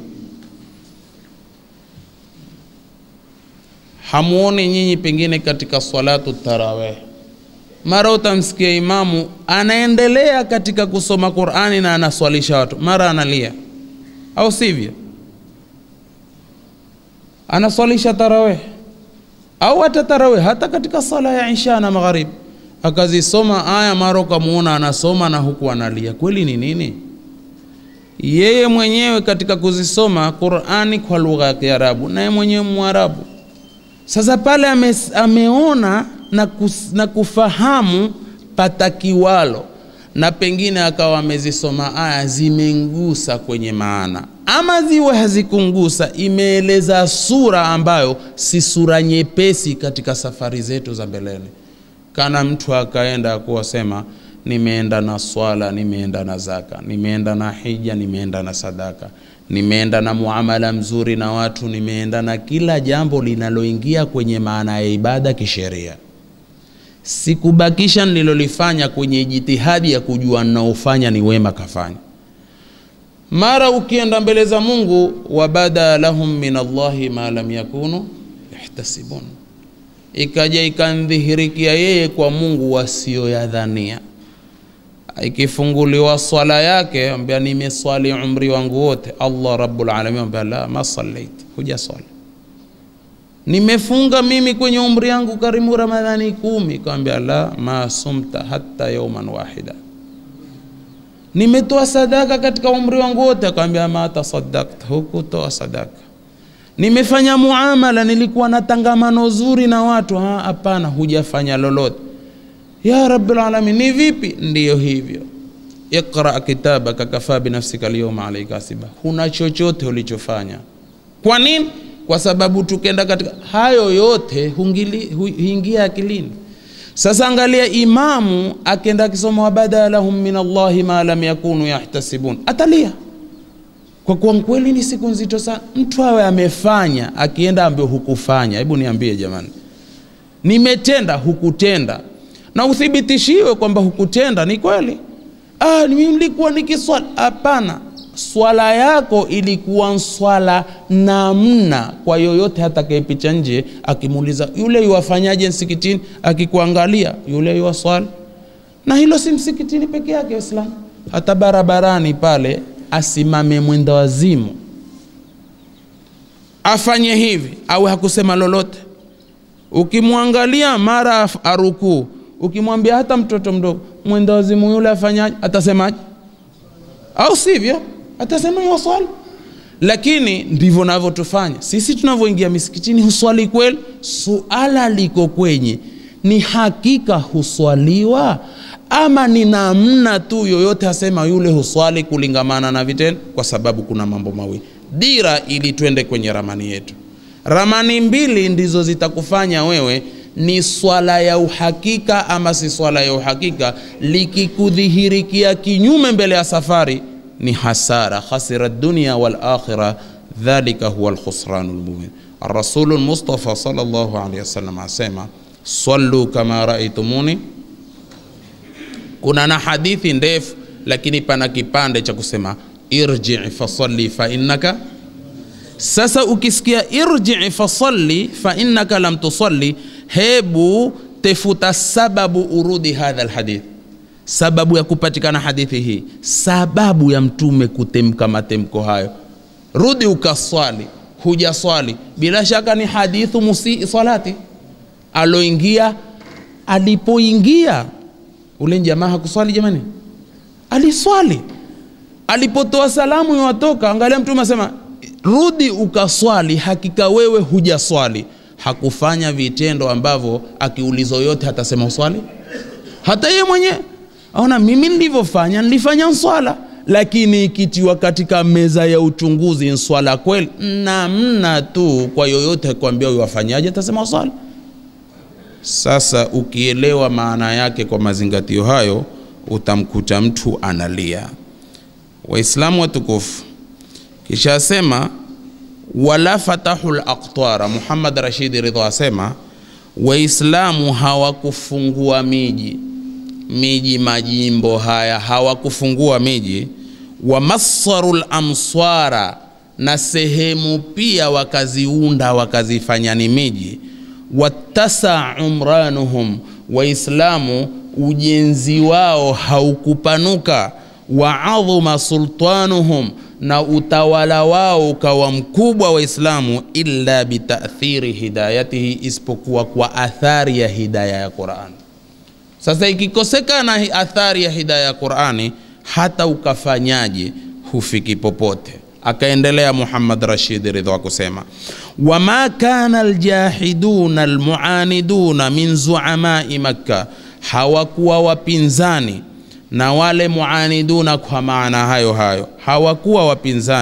hamuoni nyinyi pengine katika salatu taraweh mara utamsikia imamu anaendelea katika kusoma qurani na anaswalisha watu mara analia au sivyo anaswalisha taraweh au hata taraweh hata katika sala ya isha na magharibi akazisoma aya mara ukamuona anasoma na huku analia kweli ni nini yeye mwenyewe katika kuzisoma qurani kwa lugha ya kiarabu naye mwenyewe mwarabu sasa pale ame, ameona na, kus, na kufahamu patakiwalo na pengine akawa amezisoma aya zimengusa kwenye maana ama ziwe hazikungusa imeeleza sura ambayo si sura nyepesi katika safari zetu za mbeleni kana mtu akaenda kuwasema nimeenda na swala nimeenda na zaka nimeenda na hija nimeenda na sadaka nimeenda na muamala mzuri na watu, nimeenda na kila jambo linaloingia kwenye maana ya ibada kisheria. Sikubakisha nililolifanya kwenye jitihadi ya kujua ninaofanya ni wema kafanya. Mara ukienda mbele za Mungu, wabada lahum min Allahi ma lam yakunu yahtasibun, ikaja ikandhihirikia yeye kwa Mungu wasioyadhania ikifunguliwa swala yake ambia nimeswali umri wangu wote allah rabbul alamin ambia la ma sallait huja swali nimefunga mimi kwenye umri yangu karimu ramadhani kumi kaambia la ma sumta hatta yauman wahida nimetoa sadaka katika umri wangu wote akaambia ma tasaddakta hukutoa sadaka nimefanya muamala nilikuwa na tangamano zuri na watu Ha, hapana hujafanya lolote ya rabbil alamin ni vipi ndiyo hivyo iqra kitabaka kafa binafsika alyawma alayka hasiba huna chochote ulichofanya kwa nini kwa sababu tukenda katika hayo yote hungili, hu, huingia akilini sasa angalia imamu akenda akisoma wabada lahum min allahi ma lam yakunu yahtasibun atalia kwa kuwa kweli ni siku nzito sana mtu awe amefanya akienda ambio hukufanya hebu niambie jamani nimetenda hukutenda na uthibitishiwe kwamba hukutenda ni kweli ah, mimi nilikuwa nikiswala hapana swala yako ilikuwa swala namna kwa yoyote atakayepicha nje akimuuliza yule yuwafanyaje msikitini akikuangalia yule yuwaswali na hilo si msikitini peke yake waislamu hata barabarani pale asimame mwenda wazimu afanye hivi awe hakusema lolote ukimwangalia mara arukuu ukimwambia hata mtoto mdogo mwenda wazimu yule afanyaje atasemaje au sivyo atasema waswali lakini ndivyo navyotufanya sisi tunavyoingia misikitini huswali kweli suala liko kwenye ni hakika huswaliwa ama ni namna tu yoyote asema yule huswali kulingamana na vitendo kwa sababu kuna mambo mawili dira ili twende kwenye ramani yetu ramani mbili ndizo zitakufanya wewe ni swala ya uhakika ama si swala ya uhakika likikudhihirikia kinyume mbele ya safari ni hasara khasira dunia wal akhira dhalika huwa alkhusranu lmubin الرسول المصطفى صلى الله عليه وسلم asema sallu kama raitumuni kuna na hadithi ndefu lakini pana kipande cha kusema irji fasalli fa innaka sasa ukisikia irji fasalli fa innaka lam tusalli hebu tefuta sababu urudi hadha alhadith sababu ya kupatikana hadithi hii sababu ya mtume kutemka matemko hayo rudi ukaswali hujaswali bila shaka ni hadithu musii salati aloingia alipoingia ule jamaa hakuswali jamani aliswali alipotoa salamu iwatoka angalia mtume asema rudi ukaswali hakika wewe hujaswali hakufanya vitendo ambavyo akiulizwa yote hatasema uswali hata yeye mwenyewe aona mimi nilivyofanya nilifanya swala lakini ikitiwa katika meza ya uchunguzi nswala kweli namna tu kwa yoyote kuambia wafanyaje atasema swala sasa ukielewa maana yake kwa mazingatio hayo utamkuta mtu analia waislamu watukufu kisha asema wala fatahu laqtara muhammad rashidi ridha asema waislamu hawakufungua miji miji majimbo haya hawakufungua miji wamassaru lamswara na sehemu pia wakaziunda wakazifanya ni miji wattasa umranuhum waislamu ujenzi wao haukupanuka waadhuma sultanuhum na utawala wao ukawa mkubwa waislamu illa bitathiri hidayatihi isipokuwa kwa athari ya hidaya ya qurani sasa ikikosekana athari ya hidaya ya qurani hata ukafanyaje hufiki popote akaendelea muhammad rashid ridha kusema wama kana aljahiduna almuaniduna min zuamai makka hawakuwa wapinzani na wale muaniduna kwa maana hayo hayo hawakuwa wapinzani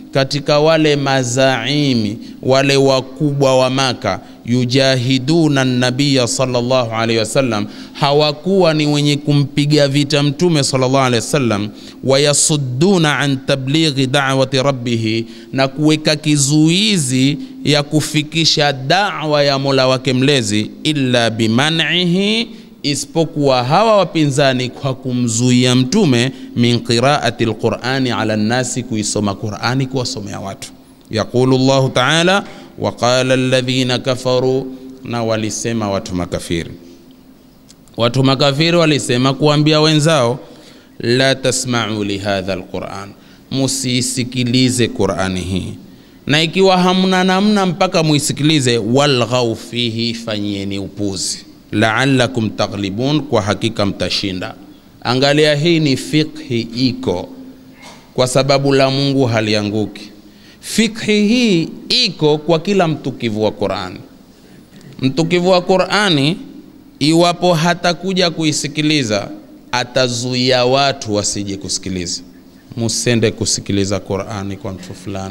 katika wale mazaimi wale wakubwa wa Maka yujahiduna nabiya sallallahu alaihi wasallam, hawakuwa ni wenye kumpiga vita mtume sallallahu alaihi wasallam, wayasudduna an tablighi da'wati rabbih, na kuweka kizuizi ya kufikisha da'wa ya Mola wake mlezi, illa biman'ihi isipokuwa hawa wapinzani kwa kumzuia mtume min qiraati lqurani ala nnasi, kuisoma Qurani kuwasomea watu. Yaqulu llahu taala waqala alladhina kafaru, na walisema watu makafiri. Watu makafiri walisema kuambia wenzao, la tasmau lihadha lquran, musiisikilize Qurani hii, na ikiwa hamna namna mpaka muisikilize, walghau fihi, fanyieni upuzi laalakum taghlibun, kwa hakika mtashinda. Angalia, hii ni fikhi iko, kwa sababu la Mungu halianguki. Fikhi hii iko kwa kila mtukivu wa Qurani. Mtukivu wa Qurani, iwapo hatakuja kuisikiliza, atazuia watu wasije kusikiliza. Musende kusikiliza Qurani kwa mtu fulani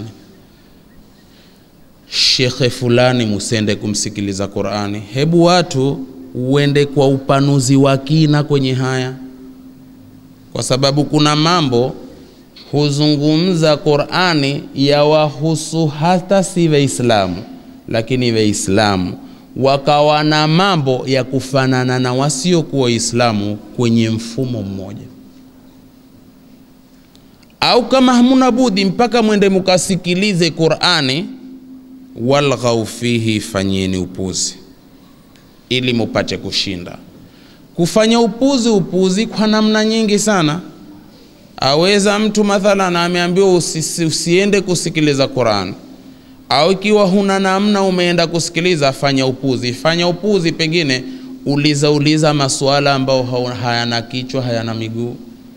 shekhe fulani, musende kumsikiliza Qurani. Hebu watu uende kwa upanuzi wa kina kwenye haya, kwa sababu kuna mambo huzungumza Qurani yawahusu hata si Waislamu, lakini Waislamu wakawa na mambo ya kufanana na wasiokuwa Waislamu kwenye mfumo mmoja, au kama hamuna budi mpaka mwende mukasikilize Qurani walghau fihi, fanyeni upuzi ili mupate kushinda. Kufanya upuzi, upuzi kwa namna nyingi sana. Aweza mtu mathalan ameambiwa usi, usiende kusikiliza Qur'an, au ikiwa huna namna umeenda kusikiliza, fanya upuzi. Fanya upuzi, pengine uliza uliza masuala ambayo hayana kichwa hayana miguu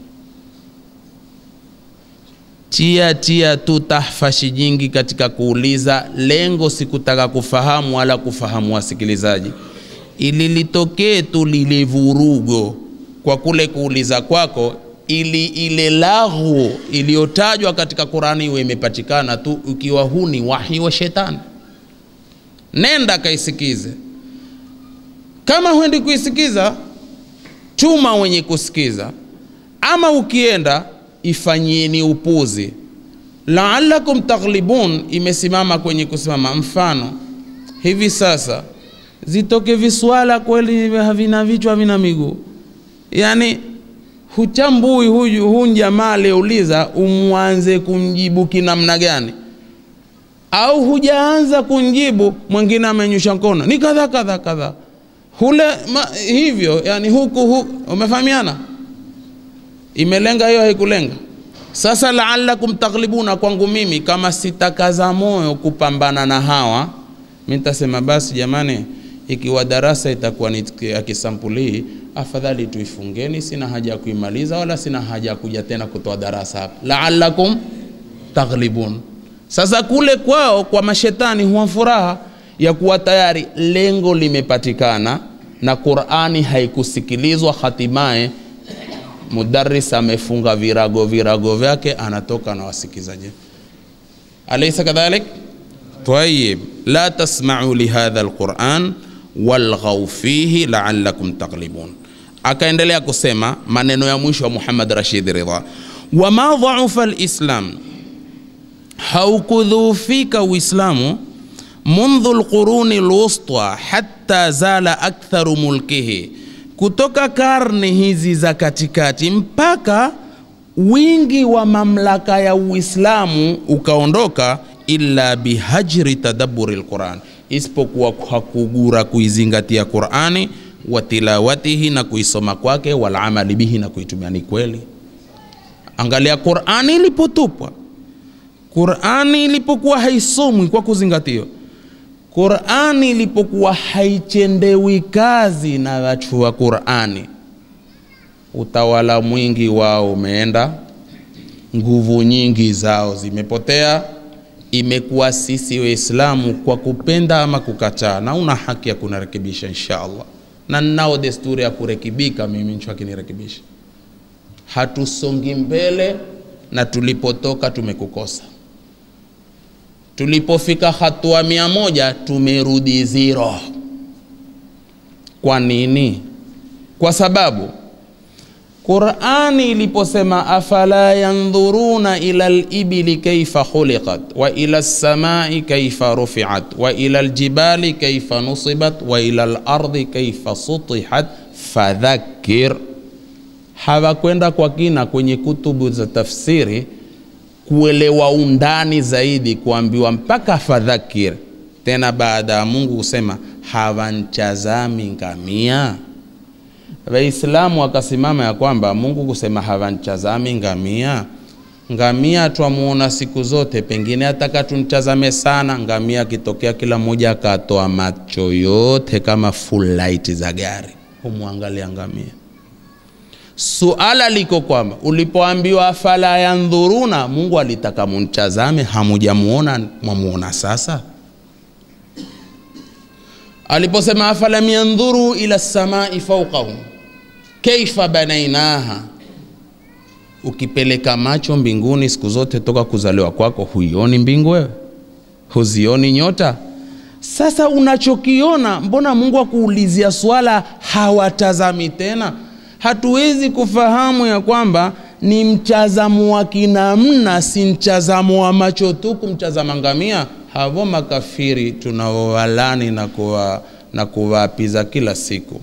tia tia tu tahfashi nyingi katika kuuliza. Lengo si kutaka kufahamu wala kufahamu wasikilizaji, ili litokee tu lile vurugo kwa kule kuuliza kwako, ili ile laghu iliyotajwa katika Qurani iwe imepatikana tu, ukiwa huu ni wahi wa shetani. Nenda kaisikize. Kama huendi kuisikiza, tuma wenye kusikiza, ama ukienda ifanyieni upuzi. Laalakum taghlibun imesimama kwenye kusimama. Mfano hivi sasa zitoke viswala kweli havina vichwa havina miguu, yani huchambui huyu huyu jamaa aliyeuliza, umwanze kumjibu kinamna gani? Au hujaanza kumjibu, mwingine amenyusha mkono ni kadha kadha kadha, hule ma, hivyo yani huku, huku umefahamiana imelenga hiyo haikulenga. Sasa laalakum taghlibuna, kwangu mimi kama sitakaza moyo kupambana na hawa, mi nitasema basi, jamani, ikiwa darasa itakuwa ni ya kisampuli hii, afadhali tuifungeni. Sina haja ya kuimaliza wala sina haja ya kuja tena kutoa darasa hapa. Laalakum taghlibun. Sasa kule kwao kwa mashetani huwa furaha ya kuwa tayari lengo limepatikana na Qur'ani haikusikilizwa, hatimaye mudaris amefunga virago virago vyake, anatoka na wasikizaji. Alaysa kadhalik? Tayyib, la tasma'u lihadha alquran walghaw fihi la'allakum taghlibun. Akaendelea kusema maneno ya mwisho wa Muhammad Rashid Ridha, wama dhaufa alislam, haukudhufika Uislamu mundhu alquruni alwusta hatta zala aktharu mulkihi kutoka karne hizi za katikati mpaka wingi wa mamlaka ya Uislamu ukaondoka, illa bihajri tadabburi alquran, isipokuwa kwa kugura kuizingatia Qurani wa tilawatihi, na kuisoma kwake, wal amali bihi, na kuitumia. Ni kweli, angalia Qurani ilipotupwa, Qurani ilipokuwa haisomwi kwa kuzingatiwa Qurani ilipokuwa haichendewi kazi na watu wa Qurani, utawala mwingi wao umeenda, nguvu nyingi zao zimepotea. Imekuwa sisi Waislamu kwa kupenda ama kukataa, na una haki ya kunarekebisha insha Allah, na ninao desturi ya kurekebika. Mimi ncho akinirekebisha, hatusongi mbele na tulipotoka tumekukosa tulipofika hatua mia moja tumerudi zero kwa nini kwa sababu qurani iliposema afala yandhuruna ila libili kaifa khuliqat wa ila lsamai kaifa rufiat wa ila ljibali kaifa nusibat wa ila lardi kaifa sutihat fadhakir hawakwenda kwa kina kwenye kutubu za tafsiri kuelewa undani zaidi kuambiwa mpaka fadhakir tena baada ya mungu kusema hawanchazami ngamia waislamu wakasimama ya kwamba mungu kusema hawanchazami ngamia ngamia twamuona siku zote pengine ataka tumtazame sana ngamia akitokea kila mmoja akatoa macho yote kama full light za gari humwangalia ngamia suala liko kwamba ulipoambiwa afala yandhuruna mungu alitaka mumtazame hamujamuona mwamuona sasa aliposema afalam yandhuru ila samai faukahum kaifa banainaha ukipeleka macho mbinguni siku zote toka kuzaliwa kwako huioni mbingu wewe huzioni nyota sasa unachokiona mbona mungu akuulizia swala hawatazami tena hatuwezi kufahamu ya kwamba ni mtazamo wa kinamna si mtazamo wa macho tu kumtazama ngamia havo makafiri tunaowalani na kuwa na kuwaapiza kila siku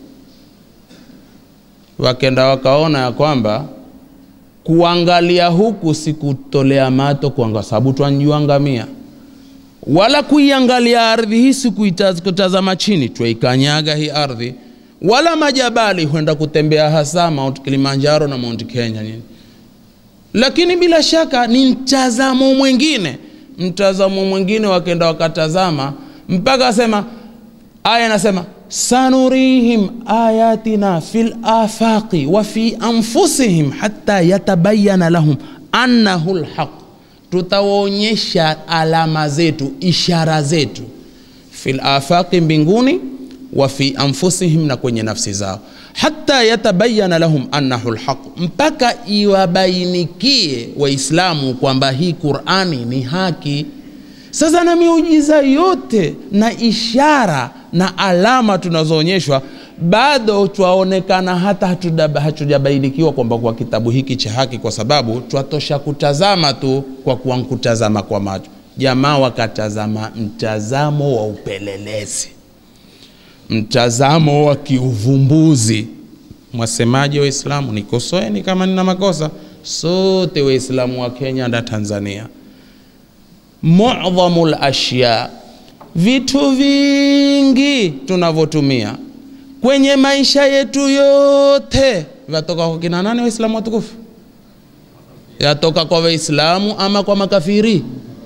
wakenda wakaona ya kwamba kuangalia huku si kutolea mato kwa sababu twanjua ngamia wala kuiangalia ardhi hii si kuitaz- kutazama chini twaikanyaga hii ardhi wala majabali huenda kutembea hasa mount kilimanjaro na mount kenya nini lakini bila shaka ni mtazamo mwingine mtazamo mwingine wakenda wakatazama mpaka asema aya inasema sanurihim ayatina fi lafaqi wa fi anfusihim hata yatabayana lahum annahu lhaq tutawaonyesha alama zetu ishara zetu fi lafaqi mbinguni wa fi anfusihim na kwenye nafsi zao hata yatabayana lahum annahu lhaq mpaka iwabainikie waislamu kwamba hii qurani ni haki sasa na miujiza yote na ishara na alama tunazoonyeshwa bado twaonekana hata hatuda- hatujabainikiwa kwamba kwa kitabu hiki cha haki kwa sababu twatosha kutazama tu kwa kuwa kutazama kwa macho jamaa wakatazama mtazamo wa upelelezi mtazamo wa kiuvumbuzi mwasemaji waislamu nikosoeni kama nina makosa sote waislamu wa kenya na tanzania mudhamu lashya vitu vingi tunavyotumia kwenye maisha yetu yote vyatoka kwa kina nani waislamu watukufu yatoka kwa waislamu ama kwa makafiri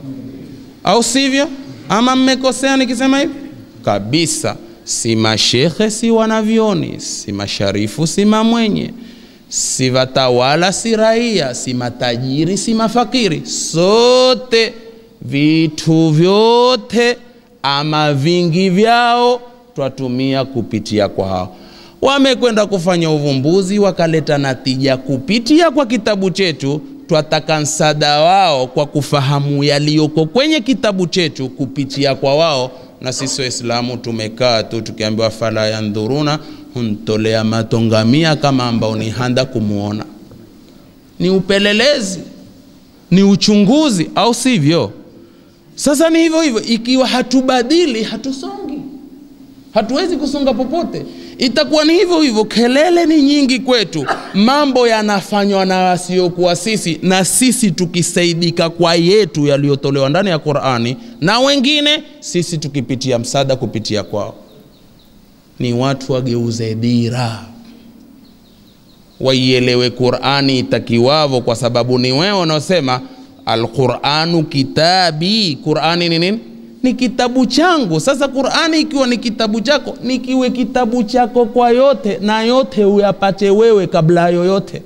au sivyo ama mmekosea nikisema hivi kabisa si mashekhe si wanavyoni si masharifu si mamwenye si watawala si raia si matajiri si mafakiri sote vitu vyote ama vingi vyao twatumia kupitia kwa hao wamekwenda kufanya uvumbuzi wakaleta natija kupitia kwa kitabu chetu twataka msaada wao kwa kufahamu yaliyoko kwenye kitabu chetu kupitia kwa wao na sisi waislamu tumekaa tu tukiambiwa fala yandhuruna huntolea matongamia kama ambao ni handa kumwona ni upelelezi ni uchunguzi au sivyo sasa ni hivyo hivyo ikiwa hatubadili hatusongi hatuwezi kusonga popote itakuwa ni hivyo hivyo kelele ni nyingi kwetu mambo yanafanywa na wasiokuwa sisi na sisi tukisaidika kwa yetu yaliyotolewa ndani ya qurani na wengine sisi tukipitia msaada kupitia kwao ni watu wageuze dira waielewe qurani itakiwavo kwa sababu ni wewe unaosema alquranu kitabi qurani ni nini ni kitabu changu sasa qurani ikiwa ni kitabu chako nikiwe kitabu chako kwa yote na yote uyapate wewe kabla ya yoyote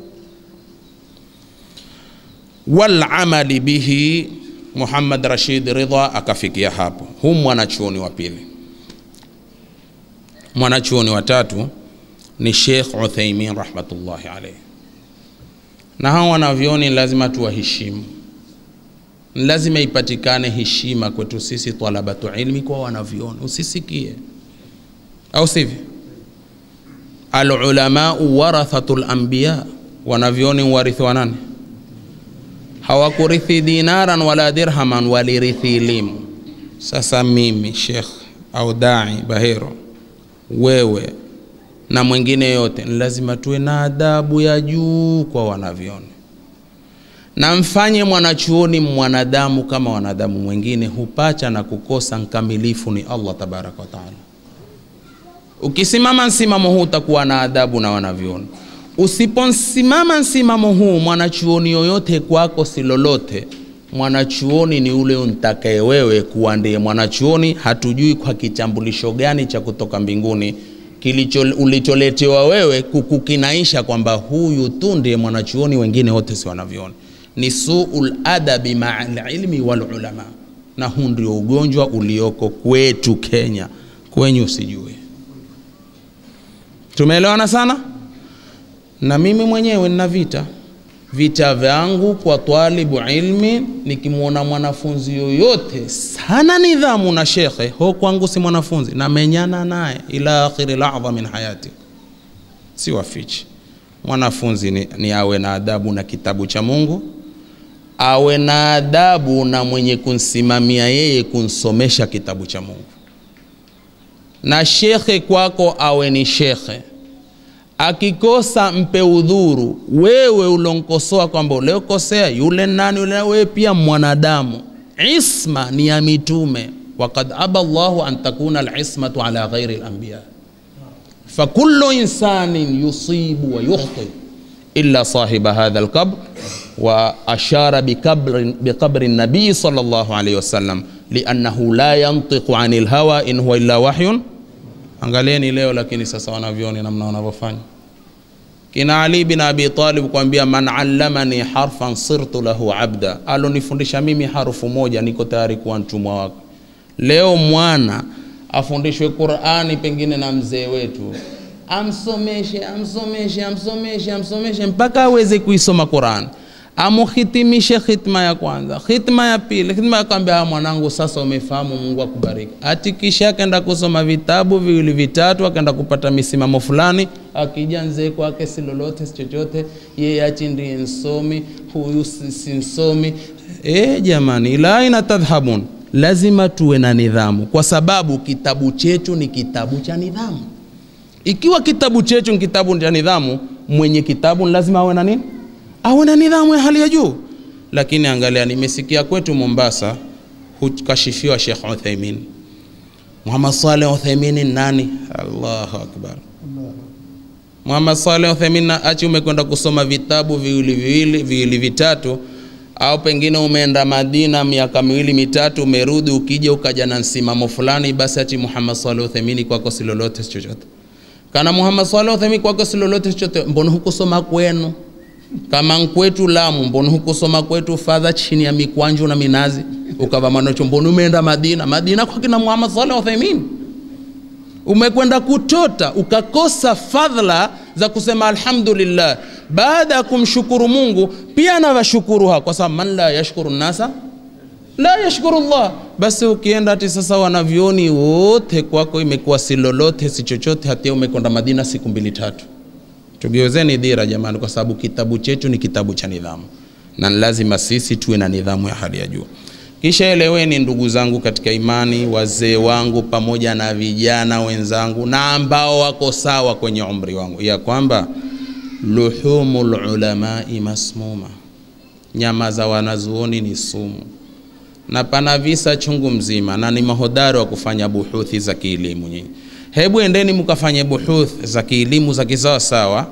walamali bihi muhammad rashid ridha akafikia hapo huu mwanachuoni wa pili mwanachuoni wa tatu ni sheikh uthaimin rahmatullahi alaihi na hawa wanavyoni lazima tuwaheshimu lazima ipatikane heshima kwetu sisi talabatu ilmi kwa wanavyoni usisikie au sivyo alulamau warathatu lambiya wanavyoni warithi wa nani hawakurithi dinaran wala dirhaman walirithi elimu sasa mimi shekh au dai bahero wewe na mwingine yote ni lazima tuwe na adabu ya juu kwa wanavyoni na mfanye mwanachuoni mwanadamu kama wanadamu mwingine hupacha na kukosa mkamilifu ni allah tabaraka wataala ukisimama msimamo huu utakuwa na adabu na wanavyoni usiposimama msimamo huu mwanachuoni yoyote kwako si lolote mwanachuoni ni ule untakaye wewe kuwa ndiye mwanachuoni hatujui kwa kitambulisho gani cha kutoka mbinguni kilicho ulicholetewa wewe kukukinaisha kwamba huyu tu ndiye mwanachuoni wengine wote si wanavyoni ni suul adabi maa lilmi walulama na huu ndio ugonjwa ulioko kwetu kenya kwenyu usijue tumeelewana sana na mimi mwenyewe nina vita vita vyangu kwa twalibu ilmi nikimwona mwanafunzi yoyote sana nidhamu na shekhe ho kwangu si mwanafunzi namenyana naye ila akhiri ladha min hayati si wafichi mwanafunzi ni, ni awe na adabu na kitabu cha mungu awe na adabu na mwenye kunsimamia yeye kunsomesha kitabu cha mungu na shekhe kwako awe ni shekhe akikosa mpe udhuru wewe ulonkosoa kwamba uliokosea yule nani yule wewe pia mwanadamu isma ni ya mitume wakad aba llahu an takuna alismatu ala ghairi lambiya fakulu insanin yusibu wa yukhti illa sahiba hadha lqabr wa ashara biqabri nabii sal llahu alaihi wasallam liannahu la yantiqu ani lhawa in huwa illa wahyun angalieni leo lakini sasa wanavyoni namna wanavyofanya kina ali bin abi talib kuambia man allamani harfan sirtu lahu abda alonifundisha mimi harufu moja niko tayari kuwa mtumwa wako leo mwana afundishwe qurani pengine na mzee wetu amsomeshe amsomeshe amsomeshe amsomeshe mpaka aweze kuisoma qurani amuhitimishe khitma ya kwanza khitma ya pili khitma yakwambia mwanangu sasa umefahamu mungu akubariki ati kisha akaenda kusoma vitabu viwili vitatu akaenda kupata misimamo fulani akija nzee kwake si lolote si chochote yeye achi ndiye nsomi huyu si si nsomi e, jamani ila aina tadhhabun lazima tuwe na nidhamu kwa sababu kitabu chetu ni kitabu cha nidhamu ikiwa kitabu chetu ni kitabu cha nidhamu mwenye kitabu ni lazima awe na nini awe na nidhamu ya hali ya juu lakini angalia nimesikia kwetu mombasa hukashifiwa shekh uthaimin muhammad saleh uthaimin nani allahu akbar muhammad saleh uthaimin achi umekwenda kusoma vitabu viwili viwili viwili vitatu au pengine umeenda madina miaka miwili mitatu umerudi ukija ukaja na msimamo fulani basi ati muhammad saleh uthaimini kwako si lolote si chochote kana muhammad saleh uthaimini kwako si lolote si chochote mbona hukusoma kwenu kama nkwetu Lamu, mbona hukusoma kwetu fadha chini ya mikwanju na minazi ukava manocho? Mbona umeenda Madina? Madina kwa kina Muhammad Saleh Uthaymeen umekwenda kutota ukakosa fadhila za kusema alhamdulillah baada ya kumshukuru Mungu. Pia nawashukuru ha kwa sababu man la yashkuru nasa la yashkuru Allah. Basi ukienda ati sasa wanavyoni wote kwako imekuwa si lolote si chochote, hatia umekwenda Madina siku mbili tatu tugeuzeni dira jamani, kwa sababu kitabu chetu ni kitabu cha nidhamu, na lazima sisi tuwe na nidhamu ya hali ya juu. Kisha eleweni, ndugu zangu katika imani, wazee wangu pamoja na vijana wenzangu na ambao wako sawa kwenye umri wangu, ya kwamba luhumul ulamai masmuma, nyama za wanazuoni ni sumu, na pana visa chungu mzima, na ni mahodari wa kufanya buhuthi za kielimu nyinyi hebu endeni mkafanye buhuth za kielimu za kisawasawa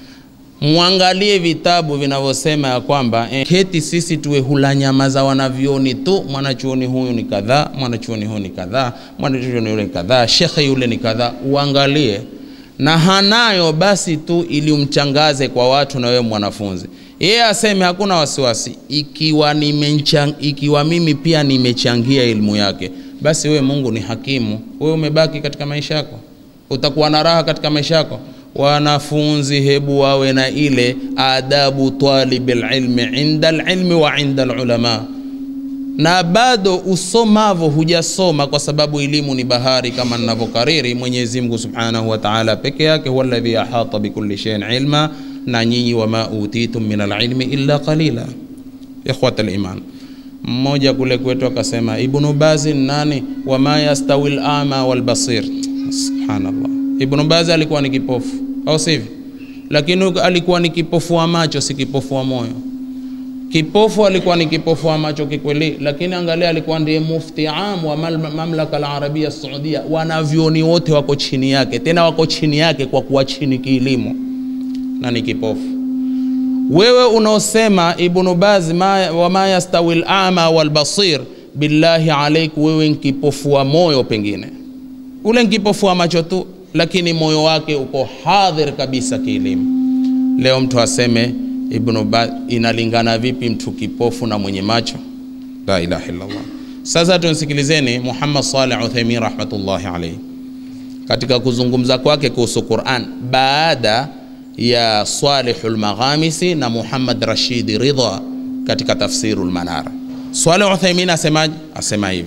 mwangalie vitabu vinavyosema ya kwamba eh, keti sisi tuwe hula nyama za wanavyoni tu mwanachuoni huyu ni kadhaa mwanachuoni huyu ni kadhaa mwanachuoni yule ni kadhaa shekhe yule ni kadhaa uangalie na hanayo basi tu ili umchangaze kwa watu na wewe mwanafunzi yeye aseme hakuna wasiwasi ikiwa nimechang, ikiwa mimi pia nimechangia elimu yake basi wewe Mungu ni hakimu, wewe umebaki katika maisha yako, utakuwa na raha katika maisha yako. Wanafunzi hebu wawe na ile adabu talibil ilmi inda alilmi wa inda alulama. na bado usomavo hujasoma kwa sababu elimu ni bahari kama ninavyokariri mwenyezi mungu subhanahu wa taala peke yake huwa alladhi ahata bikulli shay'in ilma na nyinyi wama utitum min alilmi illa qalila ikhwat liman mmoja kule kwetu akasema ibnu bazi ni nani wama yastawi lama walbasir subhanallah ibnu bazi alikuwa ni kipofu au sivyo lakini alikuwa ni kipofu wa macho si kipofu wa moyo kipofu alikuwa ni kipofu wa macho kikweli lakini angalia alikuwa ndiye mufti am wa mal- mamlaka alarabia saudia wanavyoni wote wako chini yake tena wako chini yake kwa kuwa chini kielimu na ni kipofu wewe unaosema ibnu baz ma, wama yastawi lama walbasir billahi alaiku wewe nkipofu wa moyo pengine ule nkipofu wa macho tu lakini moyo wake uko hadhir kabisa kielimu leo mtu aseme ibnu baz inalingana vipi mtu kipofu na mwenye macho la ilaha illallah sasa tumsikilizeni muhammad saleh uthaimin rahmatullahi alaihi katika kuzungumza kwake kuhusu quran baada ya Salihu lmaghamisi na Muhammad Rashidi Ridha katika tafsiru lmanara. Saleh Uthaimin asemaje? Asema hivi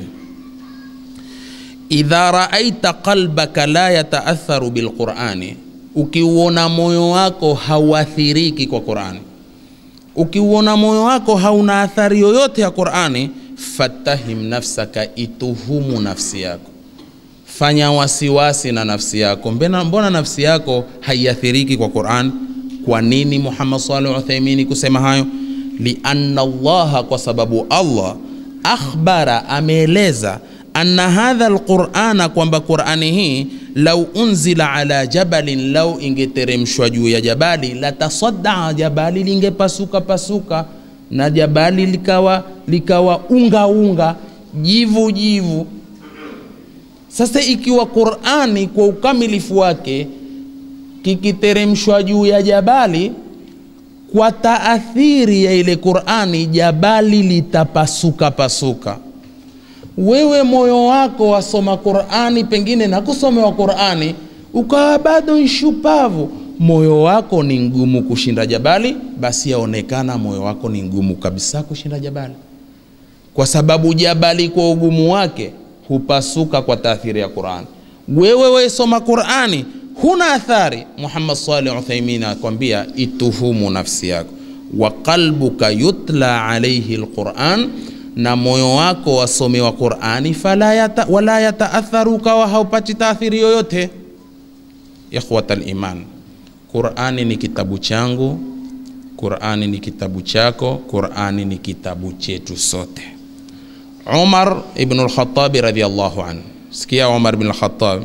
idha raaita qalbaka la yataatharu bilqurani, ukiuona moyo wako hauathiriki kwa Qurani, ukiuona moyo wako hauna athari yoyote ya Qurani, fatahim nafsaka, ituhumu nafsi yako fanya wasiwasi na nafsi yako mbona, mbona nafsi yako haiathiriki kwa quran kwa nini muhammad salih uthaimini kusema hayo lianna allaha kwa sababu allah akhbara ameeleza anna hadha lqurana kwamba qurani hii lau unzila ala jabalin lau ingeteremshwa juu ya jabali latasadaa jabali lingepasuka pasuka na jabali likawa likawa unga unga jivu jivu sasa ikiwa Qur'ani kwa ukamilifu wake kikiteremshwa juu ya jabali, kwa taathiri ya ile Qur'ani, jabali litapasuka pasuka. Wewe moyo wako wasoma Qur'ani, pengine na kusomewa Qur'ani ukawa bado nshupavu, moyo wako ni ngumu kushinda jabali, basi yaonekana moyo wako ni ngumu kabisa kushinda jabali, kwa sababu jabali kwa ugumu wake hupasuka kwa taathiri ya Qur'an. Wewe waisoma Qur'ani huna athari. Muhammad Salih Uthaimin akwambia ituhumu nafsi yako, wa qalbuka yutla alayhi alquran, na moyo wako wasomewa Qur'ani, fala yata, wala yataatharu, ukawa haupati taathiri yoyote. Ikhwat aliman, Qur'ani ni kitabu changu, Qur'ani ni kitabu chako, Qur'ani ni kitabu chetu sote. Umar ibn al-Khattab radhiyallahu anhu. Sikia Umar ibn al-Khattab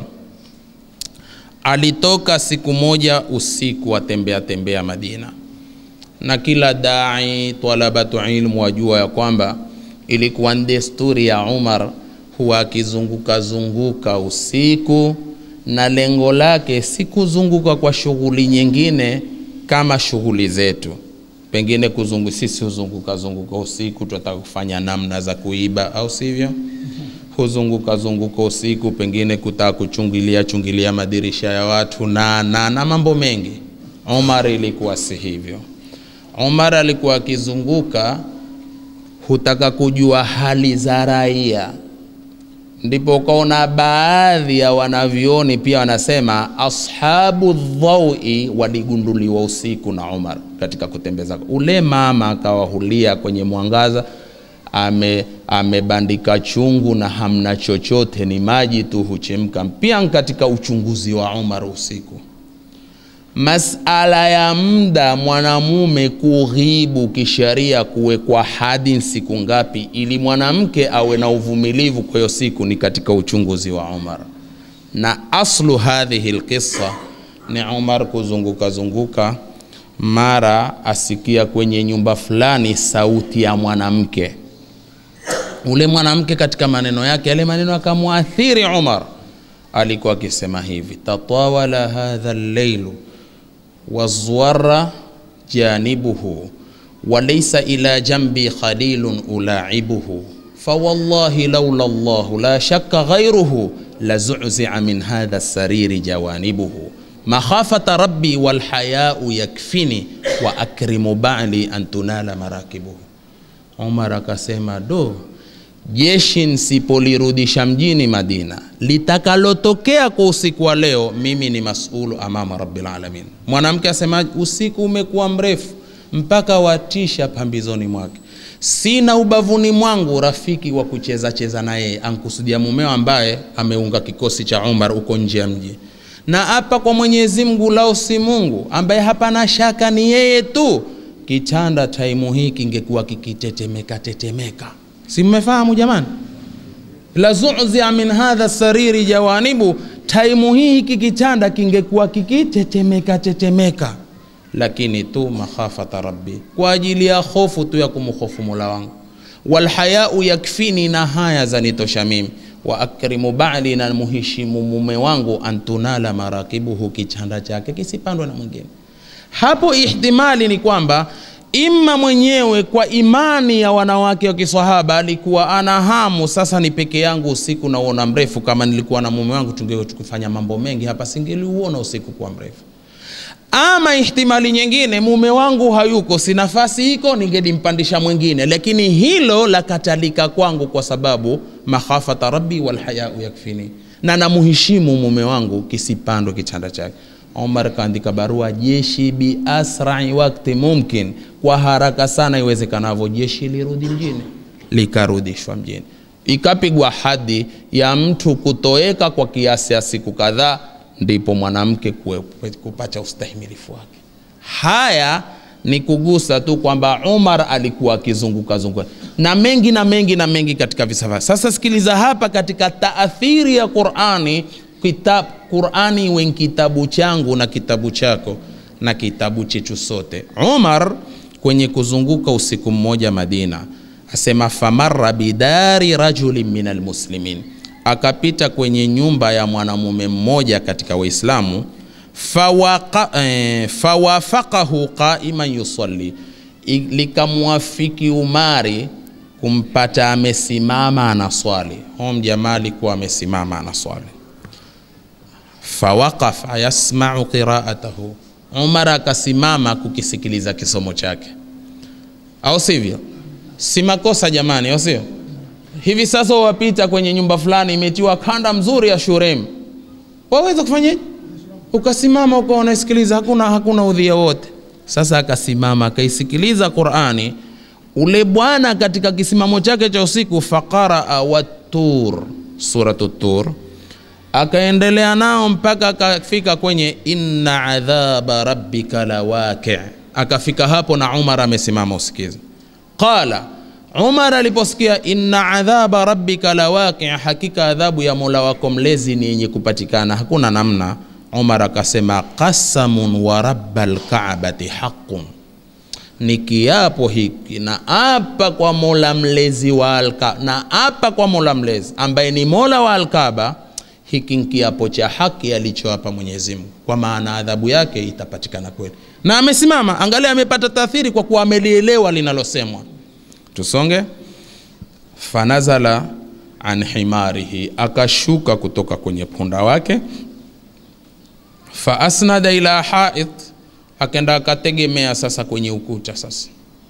alitoka siku moja usiku atembea tembea Madina, na kila dai talabatu ilmu wajua ya kwamba ilikuwa ni desturi ya Umar huwa akizunguka zunguka usiku, na lengo lake si kuzunguka kwa shughuli nyingine kama shughuli zetu pengine kuzungu sisi huzunguka zunguka usiku, tunataka kufanya namna za kuiba, au sivyo? Huzunguka zunguka usiku, pengine kutaka kuchungilia chungilia madirisha ya watu na, na, na mambo mengi. Umar ilikuwa si hivyo. Umar alikuwa akizunguka, hutaka kujua hali za raia, ndipo ukaona baadhi ya wanavyoni pia wanasema ashabu dhaui waligunduliwa usiku na Umar katika kutembeza. Ule mama akawahulia kwenye mwangaza, ame amebandika chungu na hamna chochote, ni maji tu huchemka. Pia katika uchunguzi wa Umar usiku, masala ya muda mwanamume kughibu kisheria kuwekwa hadi siku ngapi, ili mwanamke awe na uvumilivu kwa hiyo siku, ni katika uchunguzi wa Umar. Na aslu hadhihi lqissa ni Umar kuzunguka zunguka, mara asikia kwenye nyumba fulani sauti ya mwanamke. Ule mwanamke katika maneno yake, yale maneno akamwathiri Umar. Alikuwa akisema hivi, tatawala hadha lleilu wazwara janibuhu walaysa ila jambi khalilun ulaibuhu fawallahi laula llahu la shakka ghairuhu lazuzia min hadha sariri jawanibuhu makhafata rabbi walhayau yakfini wa akrimu bali an tunala marakibuhu. Umar akasema do, jeshi nsipolirudisha mjini Madina, litakalotokea kwa usiku wa leo, mimi ni masulu amama rabbil alamin. Mwanamke asema usiku umekuwa mrefu mpaka watisha pambizoni mwake, sina ubavuni mwangu rafiki wa kucheza cheza na yeye, ankusudia mumeo ambaye ameunga kikosi cha Umar uko nje ya mji na hapa kwa Mwenyezi Mungu lao si Mungu ambaye hapana shaka ni yeye tu, kitanda taimu hii kingekuwa kikitetemeka tetemeka. Si mmefahamu jamani? la zuzia min hadha sariri jawanibu, taimu hii hiki kitanda kingekuwa kikitetemeka tetemeka, lakini tu makhafata rabbi, kwa ajili ya hofu tu ya kumhofu mola wangu, walhayau yakfini, na haya zanitosha mimi wa akrimu bali, na muheshimu mume wangu, antunala marakibuhu, kichanda chake kisipandwe na mwingine. Hapo ihtimali ni kwamba ima mwenyewe kwa imani ya wanawake wa kiswahaba alikuwa ana hamu, sasa ni peke yangu usiku nauona mrefu. Kama nilikuwa na mume wangu tungekuwa tukifanya mambo mengi hapa, singeliuona usiku kuwa mrefu. Ama ihtimali nyingine, mume wangu hayuko, si nafasi iko, ningelimpandisha mwingine, lakini hilo lakatalika kwangu kwa sababu makhafata rabbi walhayau yakfini, na namuheshimu mume wangu, kisipandwe kichanda chake. Omar kaandika barua, jeshi bi asrai wakti mumkin, kwa haraka sana iwezekanavyo, jeshi lirudi mjini. Likarudishwa mjini, ikapigwa hadi ya mtu kutoweka kwa kiasi ya siku kadhaa ndipo mwanamke kupata ustahimilifu wake. Haya ni kugusa tu kwamba Umar alikuwa akizunguka zunguka na mengi na mengi na mengi katika visa. Sasa sikiliza hapa, katika taathiri ya Qurani, kitab, Qurani iwe kitabu changu na kitabu chako na kitabu chetu sote. Umar kwenye kuzunguka usiku mmoja Madina asema, famarra bidari rajulin min almuslimin akapita kwenye nyumba ya mwanamume mmoja katika Waislamu, fawafaqahu eh, qaiman yusalli, likamwafiki Umari kumpata amesimama anaswali. Hom jamaa alikuwa amesimama anaswali, fawaqafa yasmau qiraatahu, Umar akasimama kukisikiliza kisomo chake, au sivyo? Si makosa jamani, au sio? Hivi sasa wapita kwenye nyumba fulani imetiwa kanda mzuri ya shurem, waweza kufanyaje? Ukasimama ukawa unaisikiliza, hakuna hakuna udhia wote. Sasa akasimama akaisikiliza Qurani, ule bwana katika kisimamo chake cha usiku, faqaraa wattur, suratu Tur, akaendelea nao mpaka akafika kwenye inna adhaba rabbika lawaqi, akafika hapo na Umar amesimama usikiza, qala Umar aliposikia inna adhaba rabbika lawaqi, hakika adhabu ya mola wako mlezi ni yenye kupatikana, hakuna namna. Umar akasema qasamun wa rabbal kaabati haqqun, ni kiapo hiki na apa kwa mola mlezi wa alka, na apa kwa mola mlezi ambaye ni mola wa Alkaaba, hiki ni kiapo cha haki alichoapa Mwenyezi Mungu, kwa maana adhabu yake itapatikana kweli. Na amesimama, angalia, amepata taathiri kwa kuwa amelielewa linalosemwa. Tusonge. Fanazala an himarihi, akashuka kutoka kwenye punda wake. Fa asnada ila hait, akenda akategemea sasa kwenye ukuta. Sasa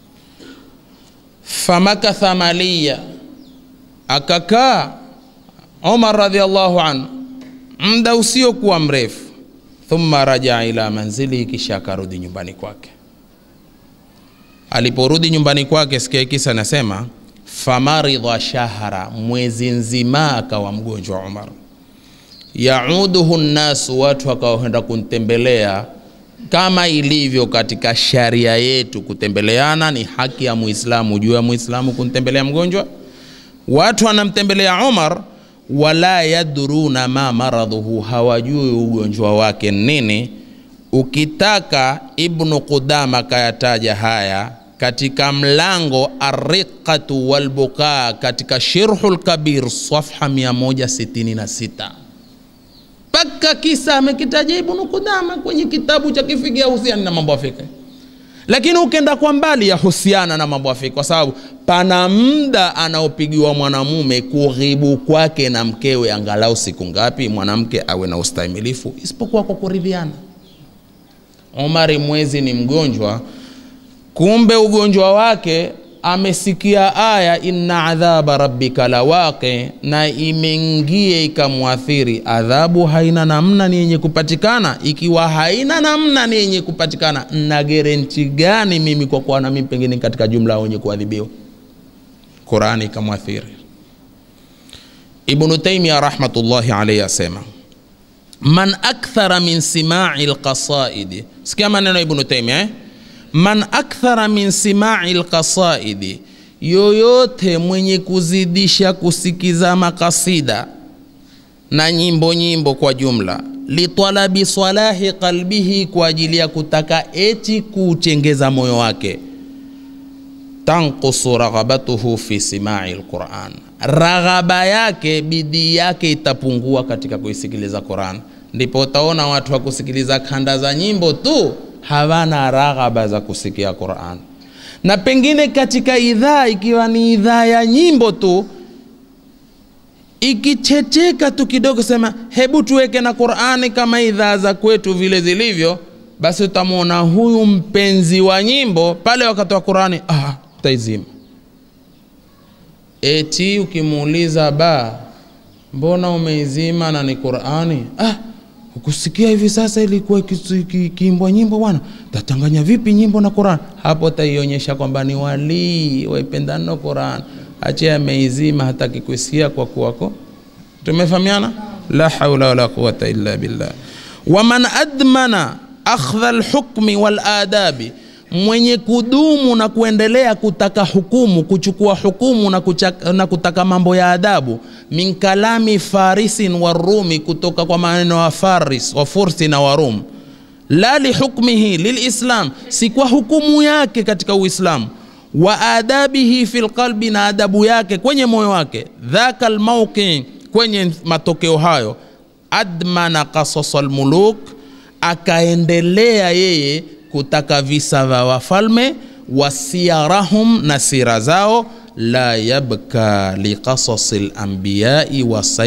famakatha maliya, akakaa Umar radhiallahu anhu muda usiokuwa mrefu. Thumma rajaa ila manzili, kisha akarudi nyumbani kwake. Aliporudi nyumbani kwake, sikia kisa nasema, famaridha shahra, mwezi nzima akawa mgonjwa Umar. Yauduhu nnasu, watu wakaenda kumtembelea kama ilivyo katika sharia yetu, kutembeleana ni haki ya Muislamu juu ya Muislamu kumtembelea mgonjwa. Watu wanamtembelea Umar, wala yadruna ma maradhuhu, hawajui ugonjwa wake nini. Ukitaka Ibnu Qudama kayataja haya katika mlango Arriqatu walbukaa katika Shirhul Kabir safha 166 mpaka kisa amekitaja Ibnu Qudama kwenye kitabu cha kifiki yahusiana na mambo ya fiki, lakini ukenda kwa mbali yahusiana na mambo ya fiki, kwa sababu pana muda anaopigiwa mwanamume kughibu kwake na mkewe, angalau siku ngapi mwanamke awe na ustahimilifu, isipokuwa kwa kuridhiana. Omari mwezi ni mgonjwa, kumbe ugonjwa wake amesikia aya inna adhaba rabbika lawaqi na imeingie ikamwathiri adhabu haina namna ni yenye kupatikana ikiwa haina namna ni yenye kupatikana na gerenti gani mimi kwa kuwa na mimi pengine katika jumla wenye kuadhibiwa qurani ikamwathiri ibnu taimia rahmatullahi alaihi asema man akthara min simai lqasaidi sikia maneno ya ibnu taimia eh? man akthara min simai lqasaidi yoyote mwenye kuzidisha kusikiza makasida na nyimbo nyimbo kwa jumla litalabi salahi qalbihi kwa ajili ya kutaka eti kuutengeza moyo wake tanqusu raghabatuhu fi simai lquran raghaba yake bidii yake itapungua katika kuisikiliza quran ndipo utaona watu wa kusikiliza kanda za nyimbo tu hawana raghaba za kusikia quran na pengine katika idhaa ikiwa ni idhaa ya nyimbo tu ikichecheka tu kidogo sema hebu tuweke na qurani kama idhaa za kwetu vile zilivyo basi utamwona huyu mpenzi wa nyimbo pale wakati wa qurani ah, utaizima eti ukimuuliza ba mbona umeizima na ni qurani ah, ukusikia hivi sasa ilikuwa ikiimbwa nyimbo bwana tatanganya vipi nyimbo na quran hapo taionyesha kwamba ni walii waipendano quran ache ameizima hataki kuisikia kwa kuwako tumefahamiana la haula wala quwata illa billah waman admana akhdha lhukmi waladabi mwenye kudumu na kuendelea kutaka hukumu kuchukua hukumu na, kuchaka, na kutaka mambo ya adabu min kalami farisin warumi kutoka kwa maneno wa faris wa fursi na warum la lihukmihi lilislam si kwa hukumu yake katika uislamu wa adabihi fi lqalbi na adabu yake kwenye moyo wake dhaka lmauqi kwenye matokeo hayo admana qasasa lmuluk akaendelea yeye kutaka visa vya wafalme wasiyarahum na sira zao la yabka liqasasi lambiyai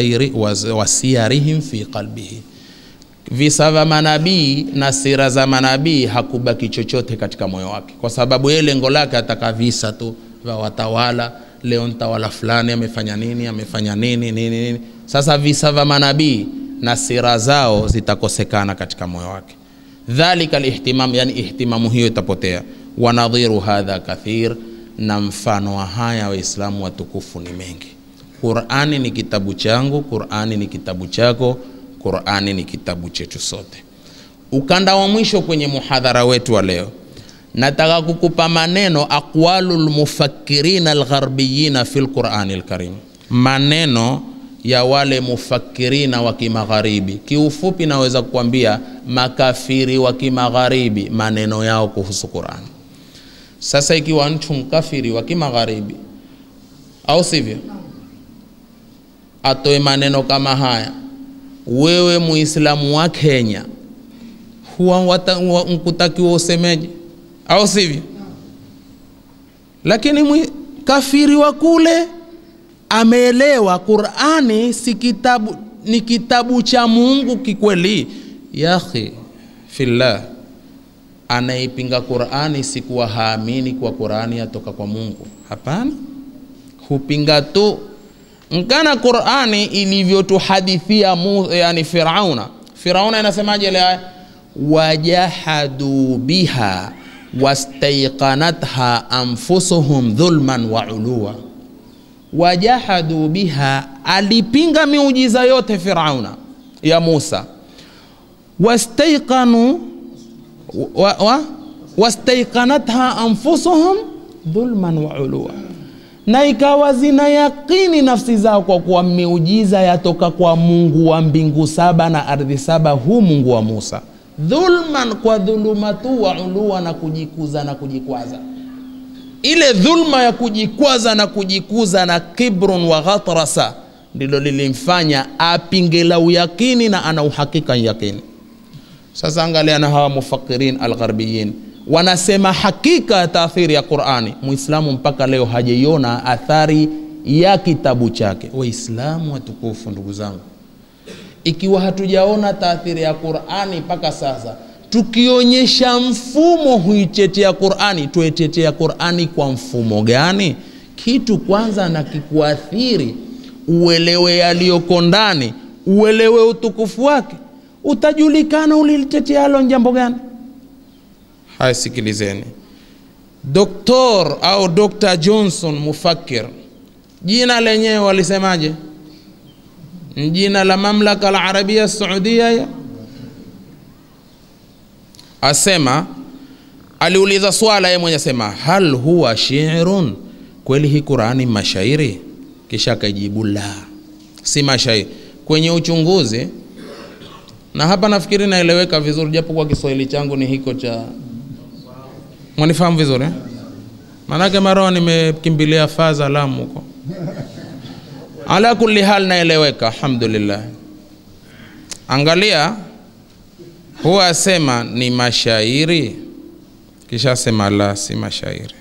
wasiyarihim fi qalbihi visa vya manabii na sira za manabii hakubaki chochote katika moyo wake kwa sababu yeye lengo lake ataka visa tu vya watawala leo mtawala fulani amefanya nini amefanya nini nini nini sasa visa vya manabii na sira zao zitakosekana katika moyo wake dhalika lihtimam yani ihtimamu hiyo itapotea wanadhiru hadha kathir na mfano wa haya waislamu watukufu ni mengi qurani ni kitabu changu qurani ni kitabu chako qurani ni kitabu chetu sote ukanda wa mwisho kwenye muhadhara wetu wa leo nataka kukupa maneno aqwalu lmufakirina algharbiyina fi lqurani lkarim maneno ya wale mufakirina wa kimagharibi kiufupi naweza kukwambia makafiri wa kimagharibi maneno yao kuhusu qurani sasa ikiwa mtu mkafiri wa kimagharibi au sivyo atoe maneno kama haya wewe muislamu wa kenya huwa nkutakiwa usemeje au sivyo lakini mwi, kafiri wa kule ameelewa qurani si kitabu ni kitabu cha mungu kikweli yakhi fillah anaipinga qurani sikuwa haamini kwa qurani yatoka kwa mungu hapana hupinga tu nkana qurani ilivyotuhadithia yani firauna firauna inasemaje ile aya wajahadu biha wastaiqanatha anfusuhum dhulman wa uluwa wajahadu biha alipinga miujiza yote firauna ya musa wastaiqanu wa, wa, wastaiqanatha anfusuhum dhulman wa uluwa na ikawa zina yakini nafsi zao kwa kuwa miujiza yatoka kwa mungu wa mbingu saba na ardhi saba huu mungu wa musa dhulman kwa dhuluma tu wa ulua na kujikuza na kujikwaza ile dhulma ya kujikwaza na kujikuza na kibrun wa ghatrasa ndilo lilimfanya apinge la uyakini na ana uhakika yakini sasa angalia na hawa mufakirin algharbiyin wanasema hakika ya taathiri ya qurani muislamu mpaka leo hajaiona athari ya kitabu chake waislamu watukufu ndugu zangu ikiwa hatujaona taathiri ya qurani mpaka sasa tukionyesha mfumo huitetea qurani tuetetea qurani kwa mfumo gani kitu kwanza na kikuathiri uelewe yaliyoko ndani uelewe utukufu wake utajulikana ulilitetealo jambo gani haya sikilizeni doktor au dr johnson mufakir jina lenyewe walisemaje jina la mamlaka la arabia saudia ya asema aliuliza swala ye mwenye asema hal huwa shirun kweli hii qurani mashairi kisha akajibu la si mashairi kwenye uchunguzi na hapa nafikiri naeleweka vizuri japo kwa kiswahili changu ni hiko cha mwanifahamu vizuri eh? maanake maroa nimekimbilia faza lamu huko ala kulli hal naeleweka alhamdulillah angalia huwa asema ni mashairi kisha asema la si mashairi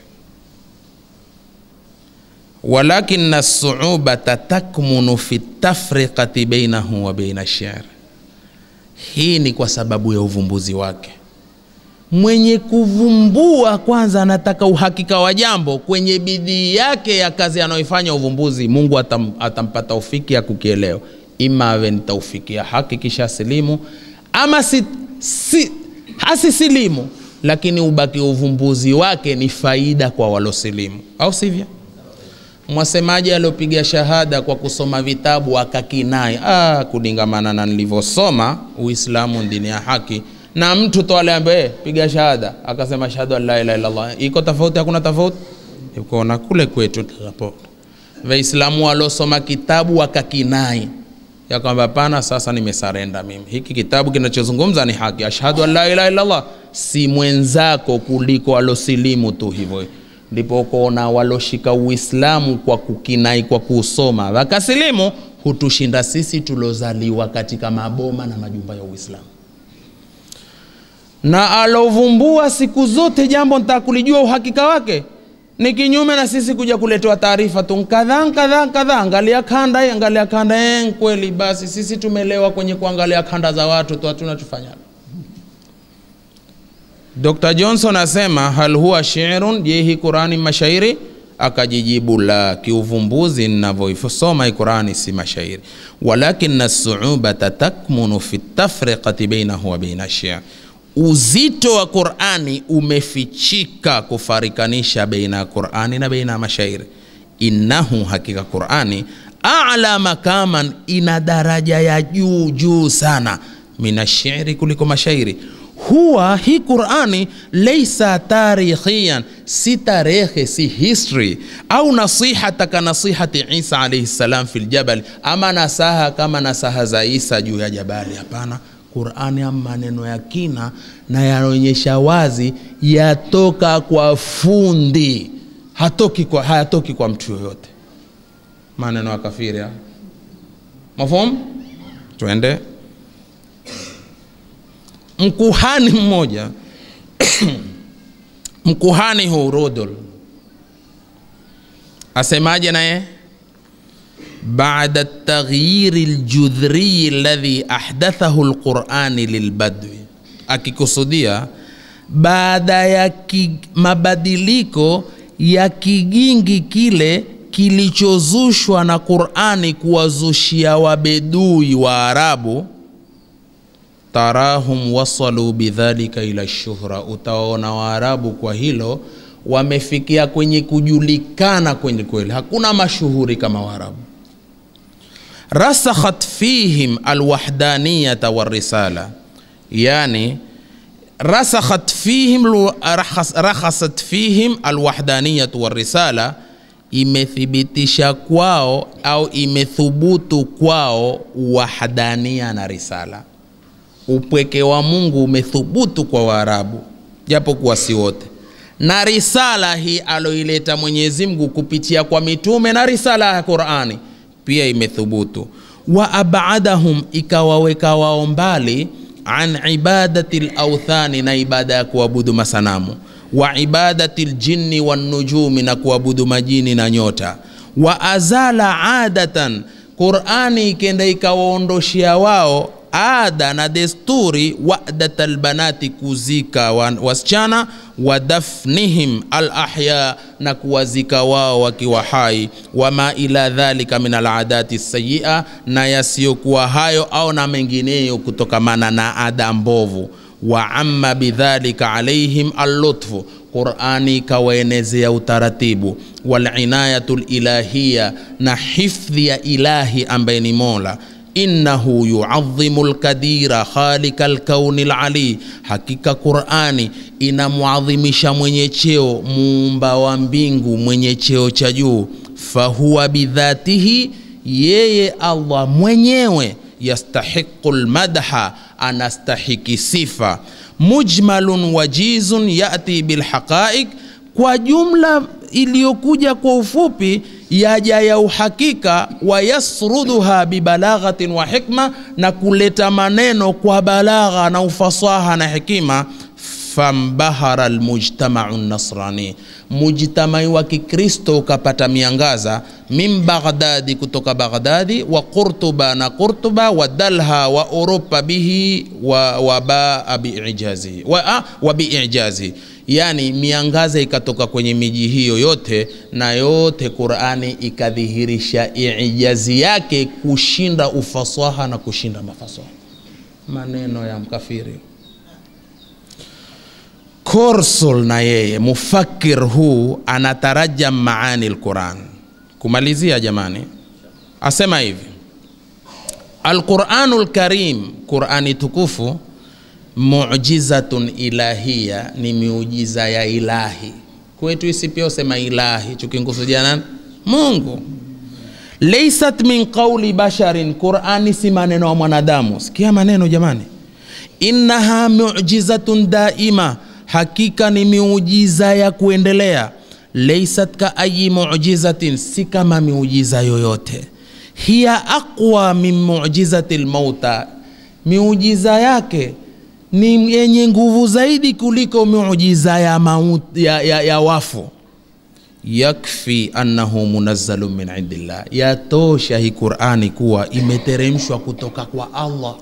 walakina suubata takmunu fi tafriqati bainahu wa baina shir hii ni kwa sababu ya uvumbuzi wake mwenye kuvumbua kwanza anataka uhakika wa jambo kwenye bidii yake ya kazi anayoifanya uvumbuzi mungu atam, atampa taufiki ya kukielewa ima awe ni taufiki ya haki kisha silimu ama si, si, hasisilimu lakini ubaki uvumbuzi wake ni faida kwa walosilimu au sivyo mwasemaji aliopiga shahada kwa kusoma vitabu akakinai ah, kulingamana na nilivyosoma uislamu ni dini ya haki na mtu to aliambe piga shahada akasema shahadu an la ilaha illallah iko tofauti hakuna tofauti ikoona kule kwetu hapo waislamu walosoma kitabu wakakinai ya kwamba hapana sasa nimesarenda mimi hiki kitabu kinachozungumza ni haki ashhadu an la ilaha illallah si mwenzako kuliko alosilimu tu hivyo ndipo ukoona waloshika uislamu kwa kukinai kwa kuusoma wakasilimu hutushinda sisi tulozaliwa katika maboma na majumba ya uislamu na alovumbua siku zote jambo nitaka kulijua uhakika wake ni kinyume na sisi kuja kuletewa taarifa tu kadhaa kadhaa kadhaa angalia kanda hii angalia kanda eh, kweli basi sisi tumelewa kwenye kuangalia kanda za watu tu hatuna tufanyalo dr johnson asema hal huwa shirun je hii qurani mashairi akajijibu la kiuvumbuzi ninavyoisoma hii qurani si mashairi walakina suubata takmunu fi tafriqati bainahu wa baina shir uzito wa qurani umefichika kufarikanisha baina ya qurani na baina ya mashairi innahu hakika qurani ala makaman ina daraja ya juu juu sana minashiri kuliko mashairi huwa hii qurani leisa tarikhian si tarehe si history au nasihata ka nasihati isa alaihi salam fi ljabali ama nasaha kama nasaha za isa juu ya jabali hapana qurani ama maneno ya kina na yanaonyesha wazi yatoka kwa fundi hatoki kwa, hayatoki kwa mtu yoyote maneno ya kafiri haya. mafhum twende mkuhani mmoja mkuhani huu rodol asemaje naye بعد التغيير الجذري الذي أحدثه القرآن للبدو akikusudia baada ya ki, mabadiliko ya kigingi kile kilichozushwa na qurani kuwazushia wabedui wa arabu tarahum wasalu bidhalika ila shuhra utawaona waarabu kwa hilo wamefikia kwenye kujulikana kwenye kweli hakuna mashuhuri kama waarabu rasakhat fihim alwahdaniyata warisala yani rasakhat fihim rakhasat fihim alwahdaniyatu warisala imethibitisha kwao au imethubutu kwao wahdania na risala upweke wa mungu umethubutu kwa waarabu japo kuwa si wote na risala hii aloileta mwenyezi mungu kupitia kwa mitume na risala ya qurani pia imethubutu wa abadahum ikawaweka wao mbali an ibadati lauthani na ibada ya kuabudu masanamu wa ibadati ljinni wannujumi na kuabudu majini na nyota wa azala adatan qurani ikenda ikawaondoshea wao ada na desturi wadat albanati kuzika wa- wasichana wa dafnihim alahya na kuwazika wao wakiwa hai wama ila dhalika min aladati sayia na yasiyokuwa hayo au na mengineyo kutokamana na ada mbovu wa amma bidhalika alaihim allutfu qurani ikawaenezea utaratibu walinayatu lilahiya na hifdhi ya ilahi ambaye ni mola innahu yuadhimu lkadira khalika lkauni lali hakika qurani inamwadhimisha mwenye cheo muumba wa mbingu mwenye cheo cha juu fahuwa bidhatihi yeye allah mwenyewe yastahiqu lmadha anastahiki sifa mujmalun wajizun yati bilhaqaiq kwa jumla iliyokuja kwa ufupi yaja ya uhakika wayasruduha bibalaghatin wa hikma na kuleta maneno kwa balagha na ufasaha na hekima fambahara almujtamau nasrani mujtamai wa kikristo ukapata miangaza min baghdadi kutoka baghdadi wa qurtuba na qurtuba wa dalha wa uropa bihi wa, wa baa biijazi wa, ah, wa biijazi yani miangaza ikatoka kwenye miji hiyo yote na yote qurani ikadhihirisha ijazi yake kushinda ufasaha na kushinda mafasaha maneno ya mkafiri Korsul na yeye mufakir huu anatarajam maani lquran. Kumalizia jamani, asema hivi alquranu lkarim, Qurani tukufu mujizatun ilahiya, ni miujiza ya ilahi kwetu. Isi pia usema ilahi, chukingusudia nani? Mungu. Laisat min qauli basharin, Qurani si maneno ya mwanadamu. Sikia maneno jamani, innaha mujizatun daima hakika ni miujiza ya kuendelea laisat ka ayi mujizatin si kama miujiza yoyote hiya aqwa min mujizati lmauta miujiza yake ni yenye nguvu zaidi kuliko miujiza ya, maut, ya, ya, ya wafu yakfi annahu munazzalu min indillah yatosha hii qurani kuwa imeteremshwa kutoka kwa allah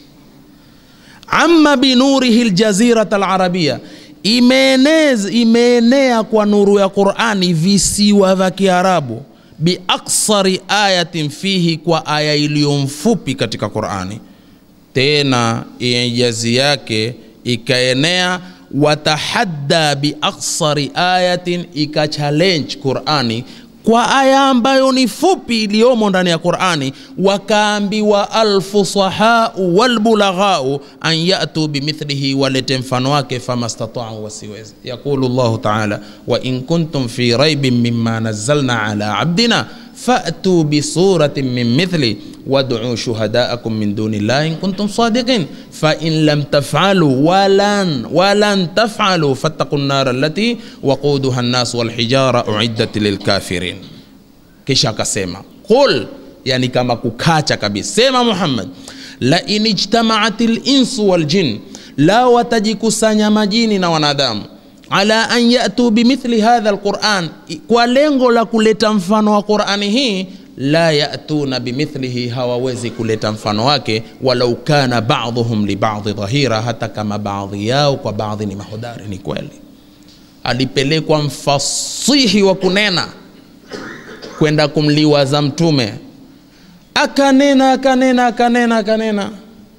amma binurihi ljazirata alarabia imeenez imeenea kwa nuru ya qurani visiwa vya kiarabu biaksari ayatin fihi kwa aya iliyo mfupi katika qurani tena ijazi yake ikaenea watahadda biaksari ayatin ikachallenge qurani kwa aya ambayo ni fupi iliyomo ndani ya qurani wakaambiwa alfusahau walbulaghau an yatu bimithlihi walete mfano wake famastatau wasiwezi yaqulu llahu taala wain kuntum fi raibin mima nazalna ala abdina fatu bisuratin min mithli waduu shuhadaakum min duni llahi in kuntum sadiqin fain lam tafaluu walan walan tafaluu fattaqu nnara allati waquduha nnas walhijara uiddat lilkafirin kisha akasema qul yani kama kukacha kabisa sema muhammad lain ijtamaat linsu waljin la watajikusanya majini na wanadamu ala an yatu bimithli hadha alquran kwa lengo la kuleta mfano wa qurani hii la yatuna bimithlihi hawawezi kuleta mfano wake walau kana baduhum libadhi dhahira hata kama baadhi yao kwa baadhi ni mahodari ni kweli alipelekwa mfasihi wa kunena kwenda kumliwaza mtume akanena akanena akanena akanena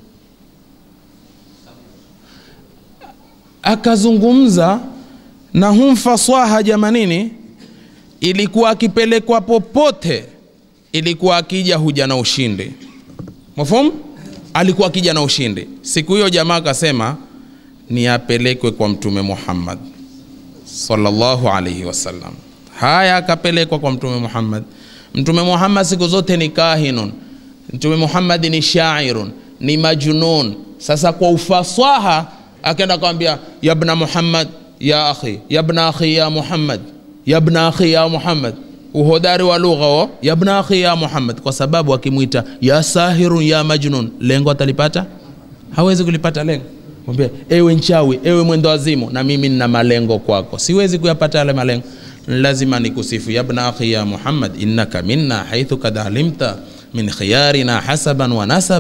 akazungumza na hum faswaha jamanini ilikuwa akipelekwa popote ilikuwa akija huja na ushindi mafhum alikuwa akija na ushindi siku hiyo jamaa akasema ni apelekwe kwa mtume muhammad sallallahu alaihi wasallam haya akapelekwa kwa mtume muhammad mtume muhammad siku zote ni kahinun mtume muhammad ni shairun ni majnun sasa kwa ufasaha akaenda akamwambia yabna muhammad ya akhi yabna akhi ya muhammad yabna akhi ya muhammad uhodari wa lugha o yabna akhi ya muhammad kwa sababu akimwita ya sahirun ya majnun lengo atalipata hawezi kulipata lengo mwambie ewe nchawi ewe mwendo wazimu na mimi nina malengo kwako siwezi kuyapata yale malengo lazima nikusifu yabna akhi ya muhammad innaka minna haithu kad alimta min khiyarina hasaban wa nasaba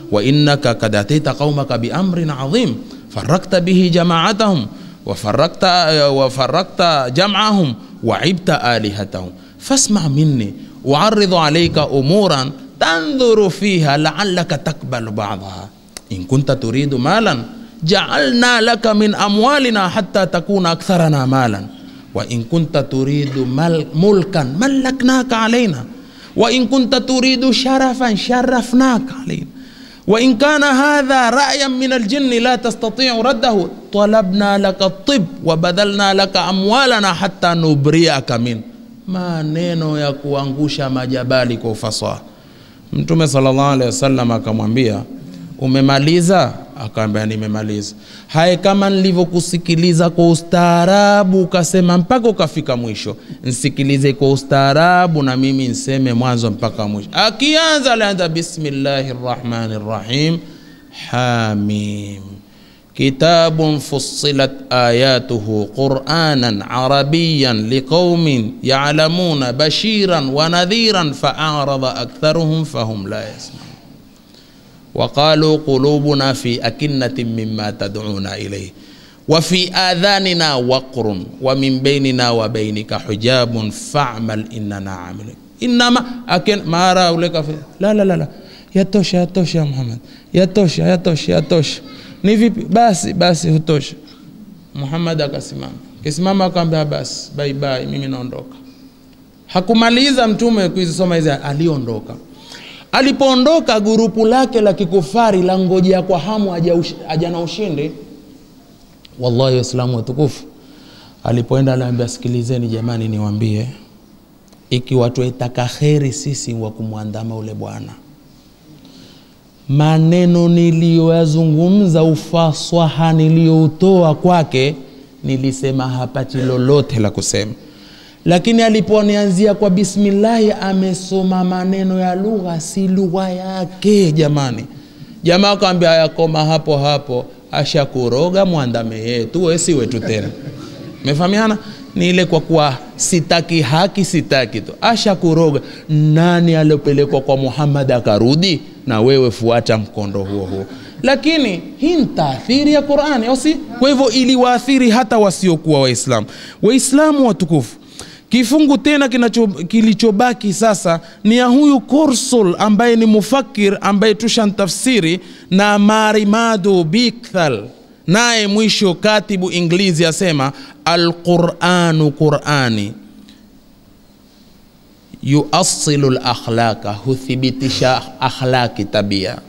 wa innaka kad ataita qaumaka biamrin adhim farakta bihi jamaatahum wafarakta, wafarakta jamahum waibta alihatahum fasma minni uaridhu alaika umuran tandhuru fiha laalaka takbalu badaha in kunta turidu malan jaalna laka min amwalina hatta takuna aktharana malan وإن كنت تريد مل ملكا ملكناك علينا وإن كنت تريد شرفا شرفناك علينا وإن كان هذا رأيا من الجن لا تستطيع رده طلبنا لك الطب وبذلنا لك أموالنا حتى نبرئك منه maneno ya kuangusha majabali kwa ufasaha mtume sallallahu alaihi wasallam akamwambia umemaliza akaambia nimemaliza haye kama nilivyokusikiliza kwa ustaarabu ukasema mpaka ukafika mwisho nsikilize kwa ustaarabu na mimi nseme mwanzo mpaka mwisho akianza alianza bismillahi rrahmani rrahim hamim كتاب فصلت آياته قرآنا عربيا لقوم يعلمون بشيرا ونذيرا فأعرض أكثرهم فهم لا يسمعون وقالوا قلوبنا في أكنة مما تدعونا إليه وفي آذاننا وقر ومن بيننا وبينك حجاب فاعمل إننا عاملون إنما أكن ما أرى لك في لا لا لا لا yatosha yatosha muhammad yatosha yatosha yatosha ni vipi basi basi hutosha muhammad akasimama kisimama akaambia basi bye bye mimi naondoka hakumaliza mtume kuzisoma hizi aliondoka alipoondoka gurupu lake la kikufari la ngojea kwa hamu aja na ushindi wallahi waislamu watukufu alipoenda aliambia sikilizeni jamani niwambie ikiwa tuetaka kheri sisi wa kumwandama ule bwana maneno niliyoyazungumza ufaswaha niliyoutoa kwake nilisema hapati lolote la kusema lakini aliponianzia kwa bismillahi amesoma maneno ya lugha si lugha yake jamani jamaa akawambia yakoma hapo hapo ashakuroga mwandame yetu wesi wetu tena mefahamiana ni ile kwa kuwa sitaki haki sitaki tu ashakuroga nani aliopelekwa kwa muhammad akarudi na wewe fuata mkondo huo huo lakini hii ni taathiri ya qurani au si kwa hivyo iliwaathiri hata wasiokuwa waislamu waislamu watukufu kifungu tena kinacho, kilichobaki sasa ni ya huyu korsul ambaye ni mufakir ambaye tushantafsiri na marimadu bikthal naye mwisho katibu inglizi asema alquranu qurani yuasilu lakhlaqa huthibitisha akhlaqi tabia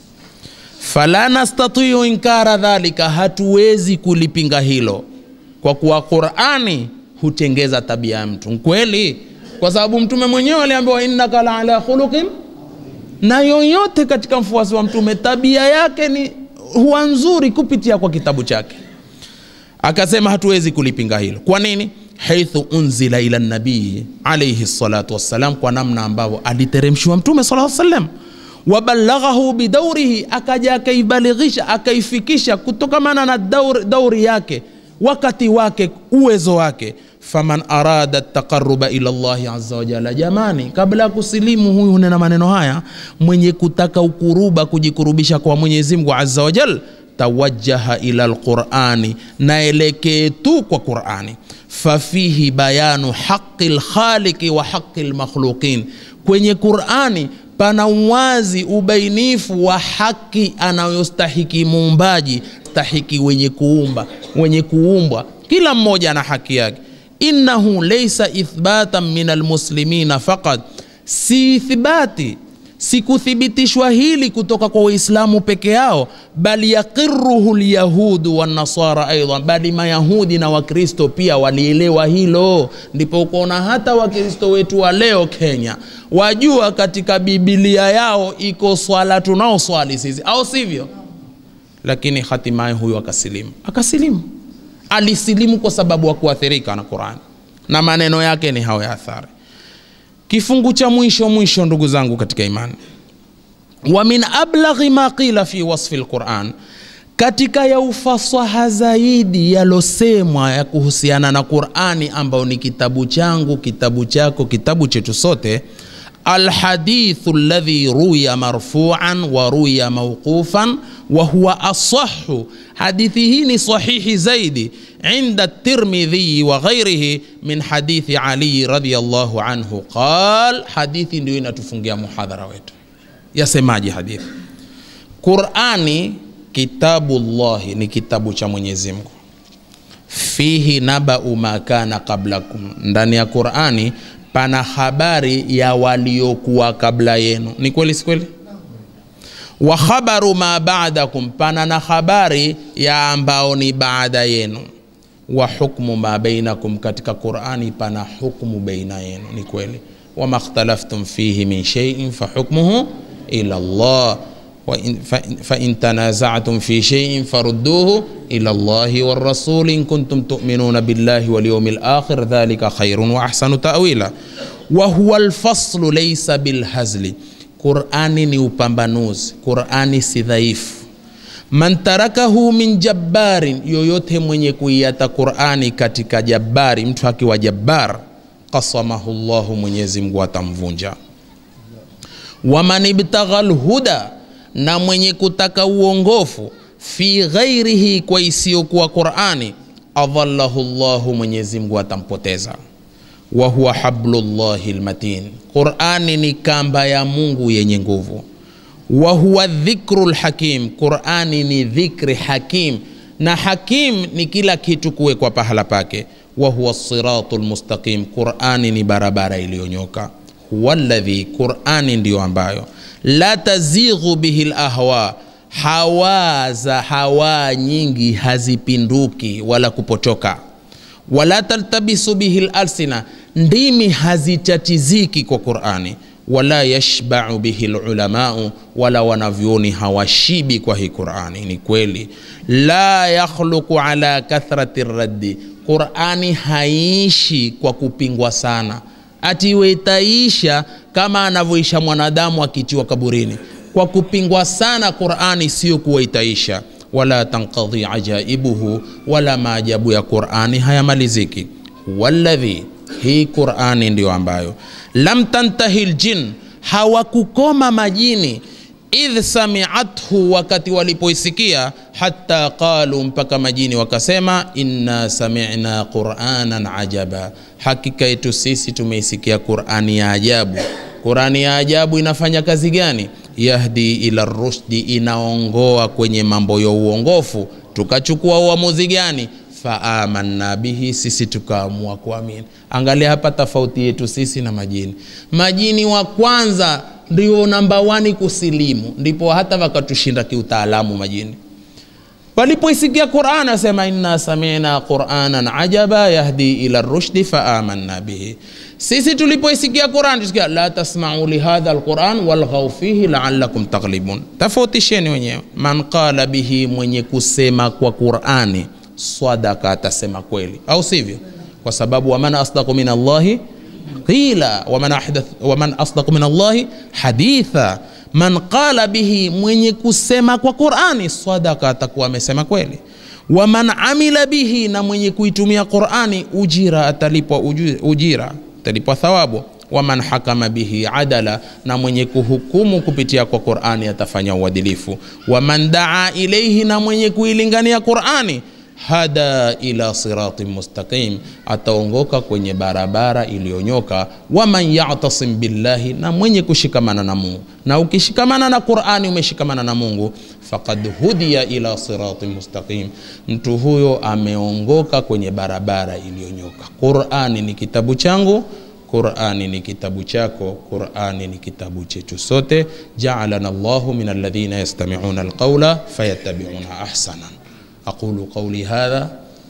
fala nastatiu inkara dhalika hatuwezi kulipinga hilo kwa kuwa qurani hutengeza tabia ya mtu kweli kwa sababu mtume mwenyewe aliambiwa innaka la ala khuluqin na yoyote katika mfuasi wa mtume tabia yake ni huwa nzuri kupitia kwa kitabu chake akasema hatuwezi kulipinga hilo kwa nini haithu unzila ila nabii alaihi salatu wassalam kwa namna ambavyo aliteremshiwa mtume sala salam wabalaghahu bidaurihi akaja akaibalighisha akaifikisha kutokamana na dauri, dauri yake wakati wake uwezo wake faman arada taqaruba ila llahi aza wajala jamani kabla ya kusilimu huyu hunena maneno haya mwenye kutaka ukuruba kujikurubisha kwa mwenyezi mungu aza wajal tawajaha ila lqurani naelekee tu kwa qurani fafihi bayanu haqi lkhaliqi wa haqi lmakhluqin kwenye qurani pana uwazi ubainifu wa haki anayostahiki muumbaji stahiki wenye kuumba wenye kuumbwa kila mmoja ana haki yake innahu laysa ithbatan min almuslimina faqat si ithbati sikuthibitishwa hili kutoka kwa waislamu peke yao bali yaqiruhu lyahudu wanasara aidan bali mayahudi na wakristo pia walielewa hilo ndipo ukaona hata wakristo wetu wa leo kenya wajua katika bibilia yao iko swala tunaoswali sisi au sivyo lakini hatimaye huyu akasilimu akasilimu alisilimu kwa sababu wa kuathirika na qurani na maneno yake ni hayo ya athari kifungu cha mwisho mwisho ndugu zangu katika imani wa min ablaghi ma qila fi wasfi lquran katika ya ufasaha zaidi yalosemwa ya kuhusiana na qurani ambayo ni kitabu changu kitabu chako kitabu chetu sote alhadithu alladhi ruya marfuan wa ruya mauqufan wa huwa asahu hadithi hii ni sahihi zaidi inda tirmidhi wa ghairihi min hadithi ali radiyallahu anhu qal hadithi ndio inatufungia muhadhara wetu yasemaje hadithi qurani kitabullahi ni kitabu cha mwenyezi mungu fihi nabau ma kana qablakum ndani ya qurani pana habari ya waliokuwa kabla yenu ni kweli si kweli wa khabaru ma ba'dakum pana na habari ya ambao ni baada yenu wa hukmu ma bainakum katika qurani pana hukmu baina yenu ni kweli wama ikhtalaftum fihi min shay'in fa hukmuhu ila Allah وإن فإن, فإن تنازعتم في شيء فردوه إلى الله والرسول إن كنتم تؤمنون بالله واليوم الآخر ذلك خير وأحسن تأويلا وهو الفصل ليس بالهزل قرآن ni upambanuzi qurani si dhaifu man tarakahu min jabbarin yoyote mwenye kuiata qurani katika jabbari mtu akiwa jabbar qasamahu llahu mwenyezi mungu atamvunja waman ibtagha lhuda na mwenye kutaka uongofu fi ghairihi kwa isiyokuwa qurani adhallahu llahu mwenyezi mungu atampoteza wa huwa hablullahi lmatin qurani ni kamba ya mungu yenye nguvu wa huwa dhikru lhakim qurani ni dhikri hakim na hakim ni kila kitu kuwekwa pahala pake wa huwa siratu lmustaqim qurani ni barabara iliyonyoka huwa ladhi qurani ndiyo ambayo la tazighu bihi lahwa hawa za hawa nyingi hazipinduki wala kupotoka wala taltabisu bihi lalsina ndimi hazitatiziki kwa qurani wala yashbau bihi lulamau wala wanavyoni hawashibi kwa hii qurani ni kweli la yakhluqu ala kathrati raddi qurani haiishi kwa kupingwa sana ati iwe itaisha kama anavyoisha mwanadamu akitiwa kaburini kwa kupingwa sana qurani sio kuwa itaisha wala tankadhi ajaibuhu wala maajabu ya qurani hayamaliziki waladhi hii qurani ndiyo ambayo lam tantahi ljin hawakukoma majini idh samiathu wakati walipoisikia hata qalu mpaka majini wakasema inna samina quranan ajaba hakika yetu sisi tumeisikia qurani ya ajabu qurani ya ajabu inafanya kazi gani yahdi ila rushdi inaongoa kwenye mambo ya uongofu tukachukua uamuzi gani faamanna bihi sisi tukaamua kuamini angalia hapa tofauti yetu sisi na majini majini wa kwanza ndio namba wani kusilimu ndipo hata wakatushinda kiutaalamu majini walipoisikia quran asema inna samina quranan ajaba yahdi ila rushdi faamanna bihi sisi tulipoisikia quran tusikia la tasmau lihadha alquran walghau fihi laalakum taghlibun tofautisheni wenyewe man qala bihi mwenye kusema kwa qurani sadaka atasema kweli au sivyo kwa sababu waman asdaqu min allahi qila waman, ahdath, waman asdaqu min allahi haditha man qala bihi mwenye kusema kwa qurani sadaka atakuwa amesema kweli waman amila bihi na mwenye kuitumia qurani ujira atalipwa uju- ujira atalipwa thawabu waman hakama bihi adala na mwenye kuhukumu kupitia kwa qurani atafanya uadilifu waman daa ilaihi na mwenye kuilingania qurani hada ila siratin mustaqim ataongoka kwenye barabara iliyonyoka waman yatasim billahi na mwenye kushikamana na mungu na ukishikamana na qurani umeshikamana na mungu fakad hudiya ila siratin mustaqim mtu huyo ameongoka kwenye barabara iliyonyoka qurani ni kitabu changu qurani ni kitabu chako qurani ni kitabu chetu sote jaalana llahu min alladhina yastamiuna alqaula fayattabiuna ahsana أقول قولي هذا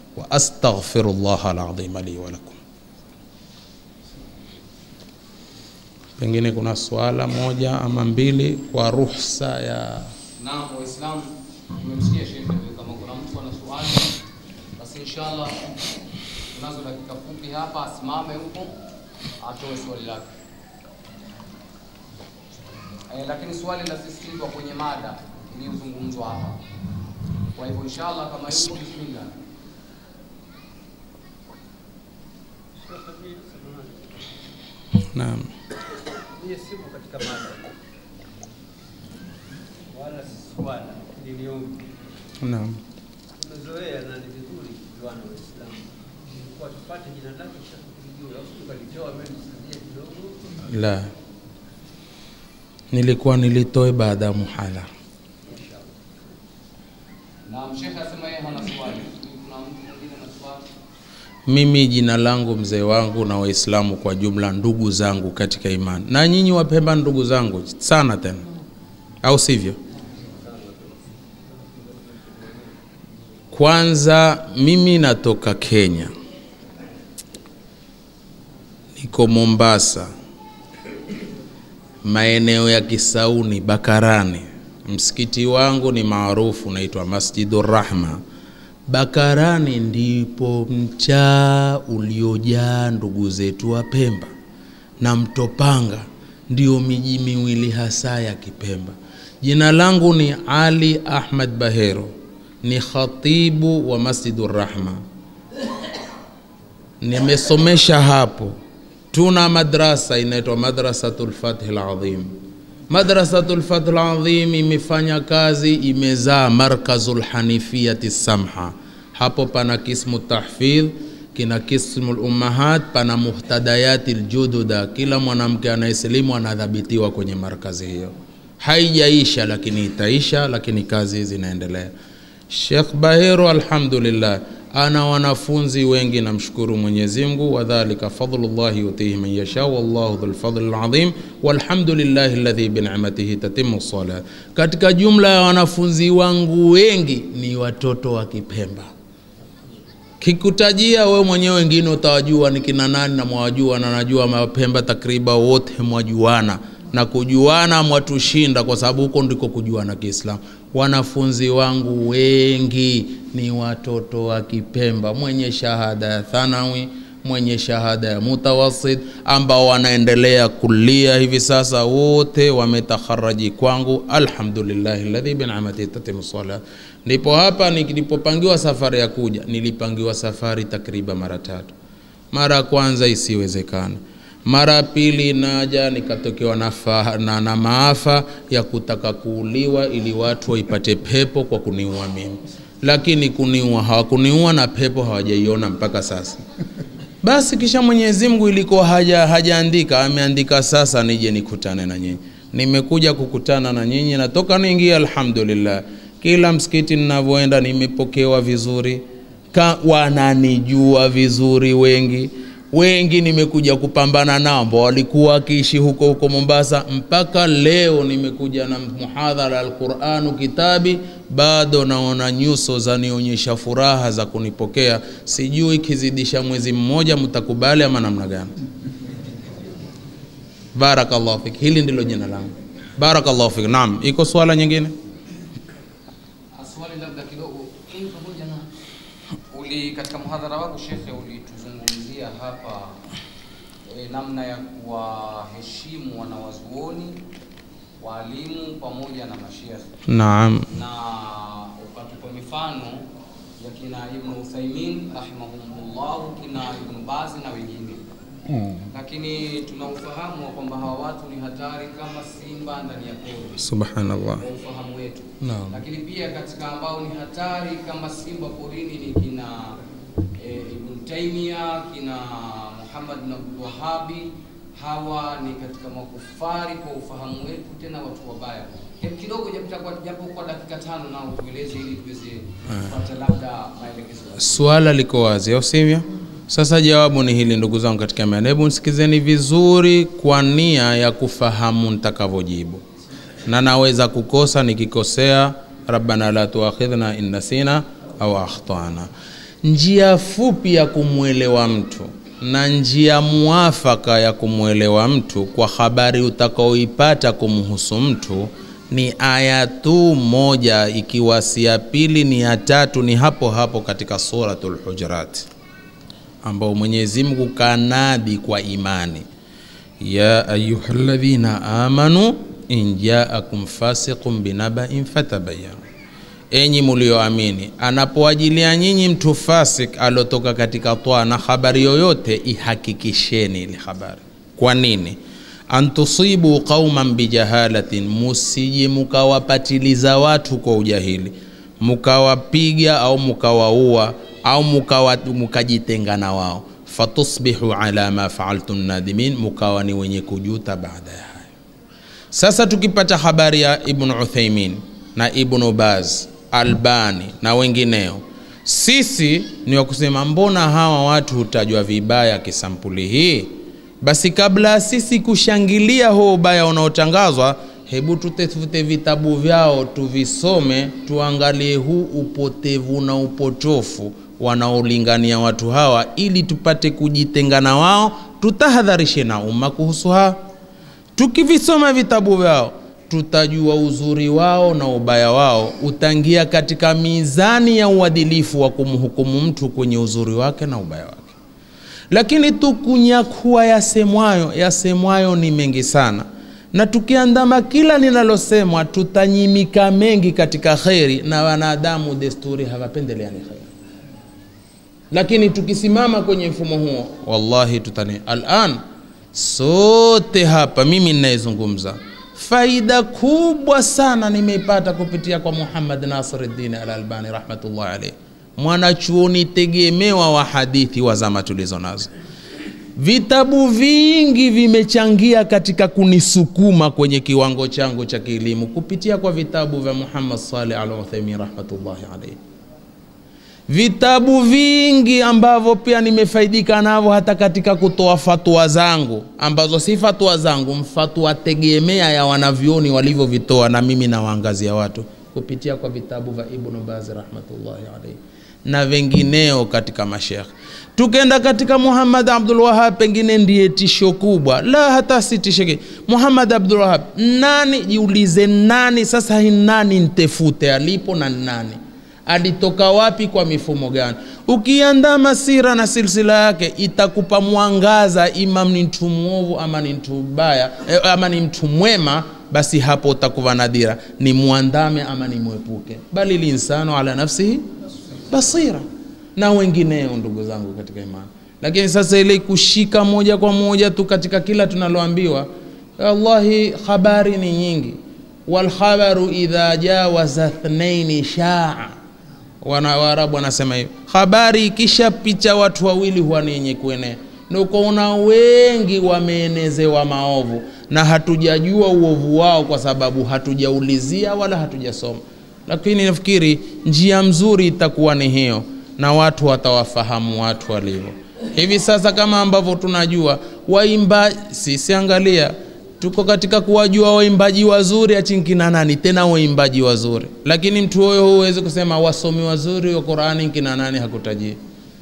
وأستغفر الله العظيم لي ولكم pengine kuna swala moja ama mbili kwa ruhusa ya Naam, Waislamu tumemsikia Sheikh, kama kuna mtu ana swali basi inshallah tunazo dakika fupi hapa, asimame huko atoe swali lake. Eh, lakini swali linasisitizwa kwenye mada iliyozungumzwa hapa. Kwa hivyo inshallah, kama yuko bismillah. naam Yes, sipo katika mada wala si swala niliombi Naam. tumezoea na ni vizuri kujuana Waislamu kwa tupate jina lake kisha tulijue au tukalitoa mimi nisaidie kidogo La, nilikuwa nilitoe baada ya muhala. Na mshekhe asema yeye hana swali. Kuna mtu mwingine na swali? Mimi jina langu mzee wangu na Waislamu kwa jumla, ndugu zangu katika imani, na nyinyi Wapemba ndugu zangu sana tena, au sivyo? Kwanza mimi natoka Kenya, niko Mombasa, maeneo ya Kisauni, Bakarani. Msikiti wangu ni maarufu unaitwa Masjidur Rahma. Bakarani ndipo mchaa uliojaa ndugu zetu wa Pemba na Mtopanga ndio miji miwili hasa ya Kipemba. Jina langu ni Ali Ahmad Bahero, ni khatibu wa Masjidur Rahma. Nimesomesha hapo. Tuna madrasa inaitwa Madrasatul Fath Al-Azim. Madrasatul Fath Al-Azim imefanya kazi, imezaa Markazul Hanifiyati Samha. Hapo pana kismu tahfidh, kina kismu ummahat, pana muhtadayati ljududa. Kila mwanamke anayesilimu anadhabitiwa kwenye markazi hiyo. Haijaisha, lakini itaisha, lakini kazi zinaendelea. Sheikh Bahero alhamdulillah ana wanafunzi wengi, namshukuru Mwenyezi Mungu, wadhalika fadlullahi yutihi man yasha wallahu dhul fadli alazim walhamdulillahi alladhi bi ni'matihi tatimmu salat. Katika jumla ya wanafunzi wangu wengi ni watoto wa Kipemba. Kikutajia we mwenyewe wengine utawajua ni kina nani na mwajua, na najua Mapemba takriban wote mwajuana na kujuana mwatushinda, kwa sababu huko ndiko kujuana Kiislamu. Wanafunzi wangu wengi ni watoto wa Kipemba, mwenye shahada ya thanawi, mwenye shahada ya mutawasit, ambao wanaendelea kulia hivi sasa, wote wametakharaji kwangu, alhamdulillahi alladhi bi ni'matihi tatimu salat. Ndipo hapa nilipopangiwa safari ya kuja, nilipangiwa safari takriban mara tatu. Mara ya kwanza isiwezekana mara ya pili naja nikatokewa na, fa- na, na maafa ya kutaka kuuliwa ili watu waipate pepo kwa kuniua mimi, lakini kuniua hawakuniua na pepo hawajaiona mpaka sasa. Basi kisha Mwenyezi Mungu ilikuwa haja hajaandika, ameandika sasa nije nikutane na nyinyi. Nimekuja kukutana na nyinyi, natoka niingia, alhamdulillah. Kila msikiti ninavyoenda nimepokewa vizuri, Ka, wananijua vizuri wengi wengi nimekuja kupambana nao ambao walikuwa wakiishi huko huko Mombasa. Mpaka leo nimekuja na muhadhara Alquranu kitabi, bado naona nyuso zanionyesha furaha za kunipokea. Sijui kizidisha mwezi mmoja mtakubali ama namna gani? Barakallahu fik, hili ndilo jina langu. Barakallahu fik. Naam, iko swala nyingine? Swali labda kidogo, hii pamoja na uli katika mhadhara wako shekhe, ulituzungumzia hapa e, namna ya kuwaheshimu wanawazuoni, walimu pamoja na mashekhe, Naam. na ukatupa mifano ya kina Ibn Uthaymin rahimahumullah, kina Ibn Baz na wengine lakini tunaufahamu wa kwamba hawa watu ni hatari kama simba ndani ya pori Subhanallah. kwa ufahamu wetu Naam. lakini pia katika ambao ni hatari kama simba porini ni kina e, Ibn Taymiyyah kina Muhammad bin Abdul Wahhabi hawa ni katika makufari kwa ufahamu wetu, tena watu wabaya. Hebu kidogo japo kwa, japo kwa dakika tano nao tueleze ili tuweze kupata labda maelekezo. Swala liko wazi, au sivyo? Sasa jawabu ni hili, ndugu zangu katika imani. Hebu nisikizeni vizuri kwa nia ya kufahamu nitakavyojibu, na naweza kukosa. Nikikosea, rabbana la tuakhidhna in nasina au akhtana. Njia fupi ya kumwelewa mtu na njia muafaka ya kumwelewa mtu kwa habari utakaoipata kumhusu mtu ni aya tu moja, ikiwa si ya pili ni ya tatu, ni hapo hapo katika Suratul Hujurat ambao Mwenyezi Mungu kanadi kwa imani, ya ayyuhalladhina amanu in jaakum fasiqun binabain fatabayanu, enyi mulioamini, anapoajilia nyinyi mtu fasik aliotoka katika toa na habari yoyote, ihakikisheni ile habari. Kwa nini? antusibu qauman bijahalatin, musije mukawapatiliza watu kwa ujahili, mukawapiga au mukawaua au mukawa, mukajitenga na wao, fatusbihu ala ma faaltum nadimin, mukawa ni wenye kujuta baada ya hayo. Sasa tukipata habari ya Ibn Uthaymin na Ibn Baz, Albani na wengineo, sisi ni wa kusema mbona hawa watu hutajwa vibaya kisampuli hii? Basi kabla ya sisi kushangilia huo ubaya unaotangazwa, hebu tutafute vitabu vyao tuvisome, tuangalie huu upotevu na upotofu wanaolingania watu hawa, ili tupate kujitenga na wao, tutahadharishe na umma kuhusu hawa. Tukivisoma vitabu vyao tutajua uzuri wao na ubaya wao, utaingia katika mizani ya uadilifu wa kumhukumu mtu kwenye uzuri wake na ubaya wake. Lakini tukunyakua yasemwayo, yasemwayo ni mengi sana, na tukiandama kila linalosemwa tutanyimika mengi katika kheri, na wanadamu desturi hawapendeleani kheri. Lakini tukisimama kwenye mfumo huo, wallahi tutani alan sote hapa, mimi ninayezungumza, faida kubwa sana nimeipata kupitia kwa Muhammad Nasiruddin Al-Albani rahmatullahi alayhi, mwanachuoni tegemewa wa hadithi wa zama tulizo nazo. Vitabu vingi vimechangia katika kunisukuma kwenye kiwango changu cha kielimu kupitia kwa vitabu vya Muhammad Saleh Al Uthaymin rahmatullahi alayhi vitabu vingi ambavyo pia nimefaidika navyo hata katika kutoa fatwa zangu ambazo si fatwa zangu, mfatwa tegemea ya wanavyoni walivyovitoa, na mimi nawaangazia watu kupitia kwa vitabu vya Ibn Baz rahmatullahi alayhi na wengineo katika mashekh. Tukenda katika Muhammad Abdul Wahab, pengine ndiye tisho kubwa, la hata si tisho. ki- Muhammad Abdul Wahab nani? Jiulize, nani sasa? Hii nani ntefute alipo na nani alitoka wapi kwa mifumo gani? Ukiandama sira na silsila yake itakupa mwangaza, imam ni mtu mwovu ama ni mtu mbaya eh, ama ni mtu mwema, basi hapo utakuwa nadira, ni muandame ama ni mwepuke. Bali linsanu ala nafsihi basira, na wengineo, ndugu zangu katika imani. Lakini sasa ile kushika moja kwa moja tu katika kila tunaloambiwa, wallahi habari ni nyingi, walkhabaru idha jawaza thnaini shaa wana Waarabu wanasema hivi, habari ikishapicha watu wawili huwa ni yenye kuenea. Ndio ukaona wengi wameenezewa maovu na hatujajua uovu wao kwa sababu hatujaulizia wala hatujasoma. Lakini nafikiri njia mzuri itakuwa ni hiyo, na watu watawafahamu watu walivyo hivi sasa, kama ambavyo tunajua waimba sisi, angalia tuko katika kuwajua waimbaji wazuri achinkina nani tena waimbaji wazuri, lakini mtu huyo huwezi kusema wasomi wazuri wa Qur'ani kina nani, hakutajii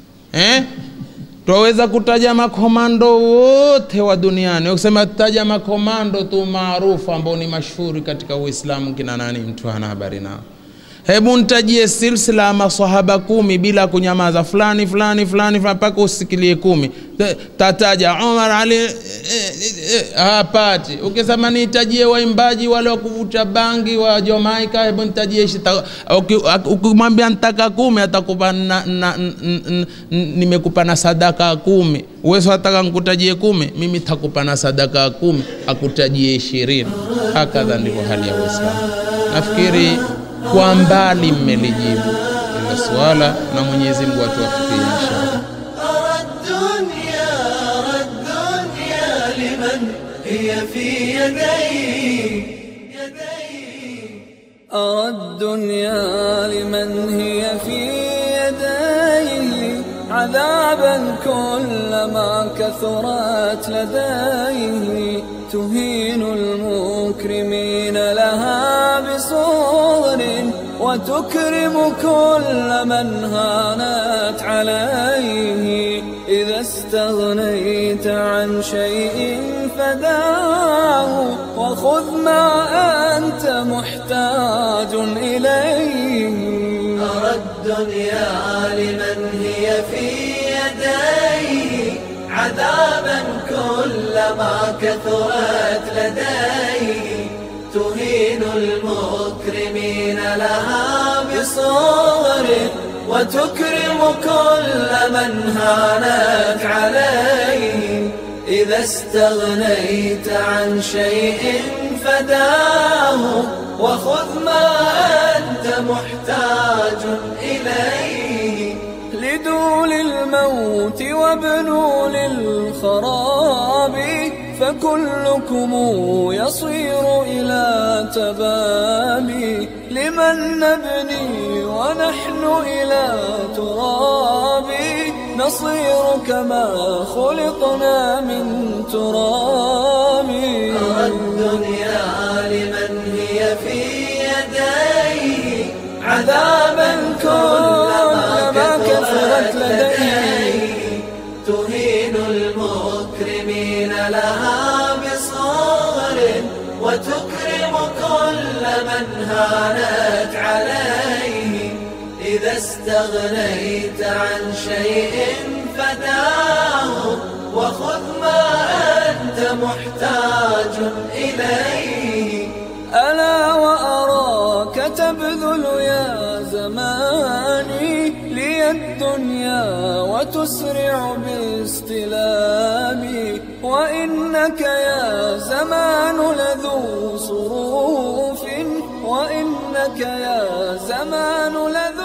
eh? Twaweza kutaja makomando wote wa duniani, ukisema tutaja makomando tu maarufu ambao ni mashuhuri katika Uislamu kina nani, mtu hana habari nao. Hebu nitajie silsila ya maswahaba kumi bila kunyamaza, fulani fulani fulani fulani mpaka usikilie kumi. Ta- Tataja Umar Ali eh, eh, eh, hapati. Ukisema nitajie waimbaji wale wa kuvuta bangi wa Jamaica, hebu nitajie shita. Uki- ak- Ukimwambia nitaka kumi atakupa na, na, n- n- n- nimekupa na sadaka kumi. Uwezo wataka nikutajie kumi, mimi takupa na sadaka kumi, akutajie ishirini. Hakadha ndivyo hali ya Uislamu. Nafikiri kwa mbali mmelijibu ilo swala na Mwenyezi Mungu atuwafikie inshallah. أرى الدنيا أرى الدنيا لمن هي في يدي يدي أرى الدنيا لمن هي في يديه عذابا كلما كثرت لديه تهين المكرمين لها بصور وتكرم كل من هانت عليه إذا استغنيت عن شيء فداه وخذ ما أنت محتاج إليه أرى الدنيا لمن هي في يدي عذابا كلما كثرت لدي تهين المكرمين لها بصور وتكرم كل من هانت عليه إذا استغنيت عن شيء فداه وخذ ما أنت محتاج إليه لدول الموت وابنوا للخراب فكلكم يصير إلى تباب لمن نبني ونحن إلى تراب نصير كما خلقنا من تراب أرى الدنيا لمن هي في يديه عذابا كلما كثرت لديه تهين المكرمين لها بصغر وتكرم كل من هانت عليه إذا استغنيت عن شيء فداه وخذ ما أنت محتاج إليه ألا وأراك تبذل يا زماني لي الدنيا وتسرع باستلامي وإنك يا زمان لذو صروف وإنك يا زمان لذو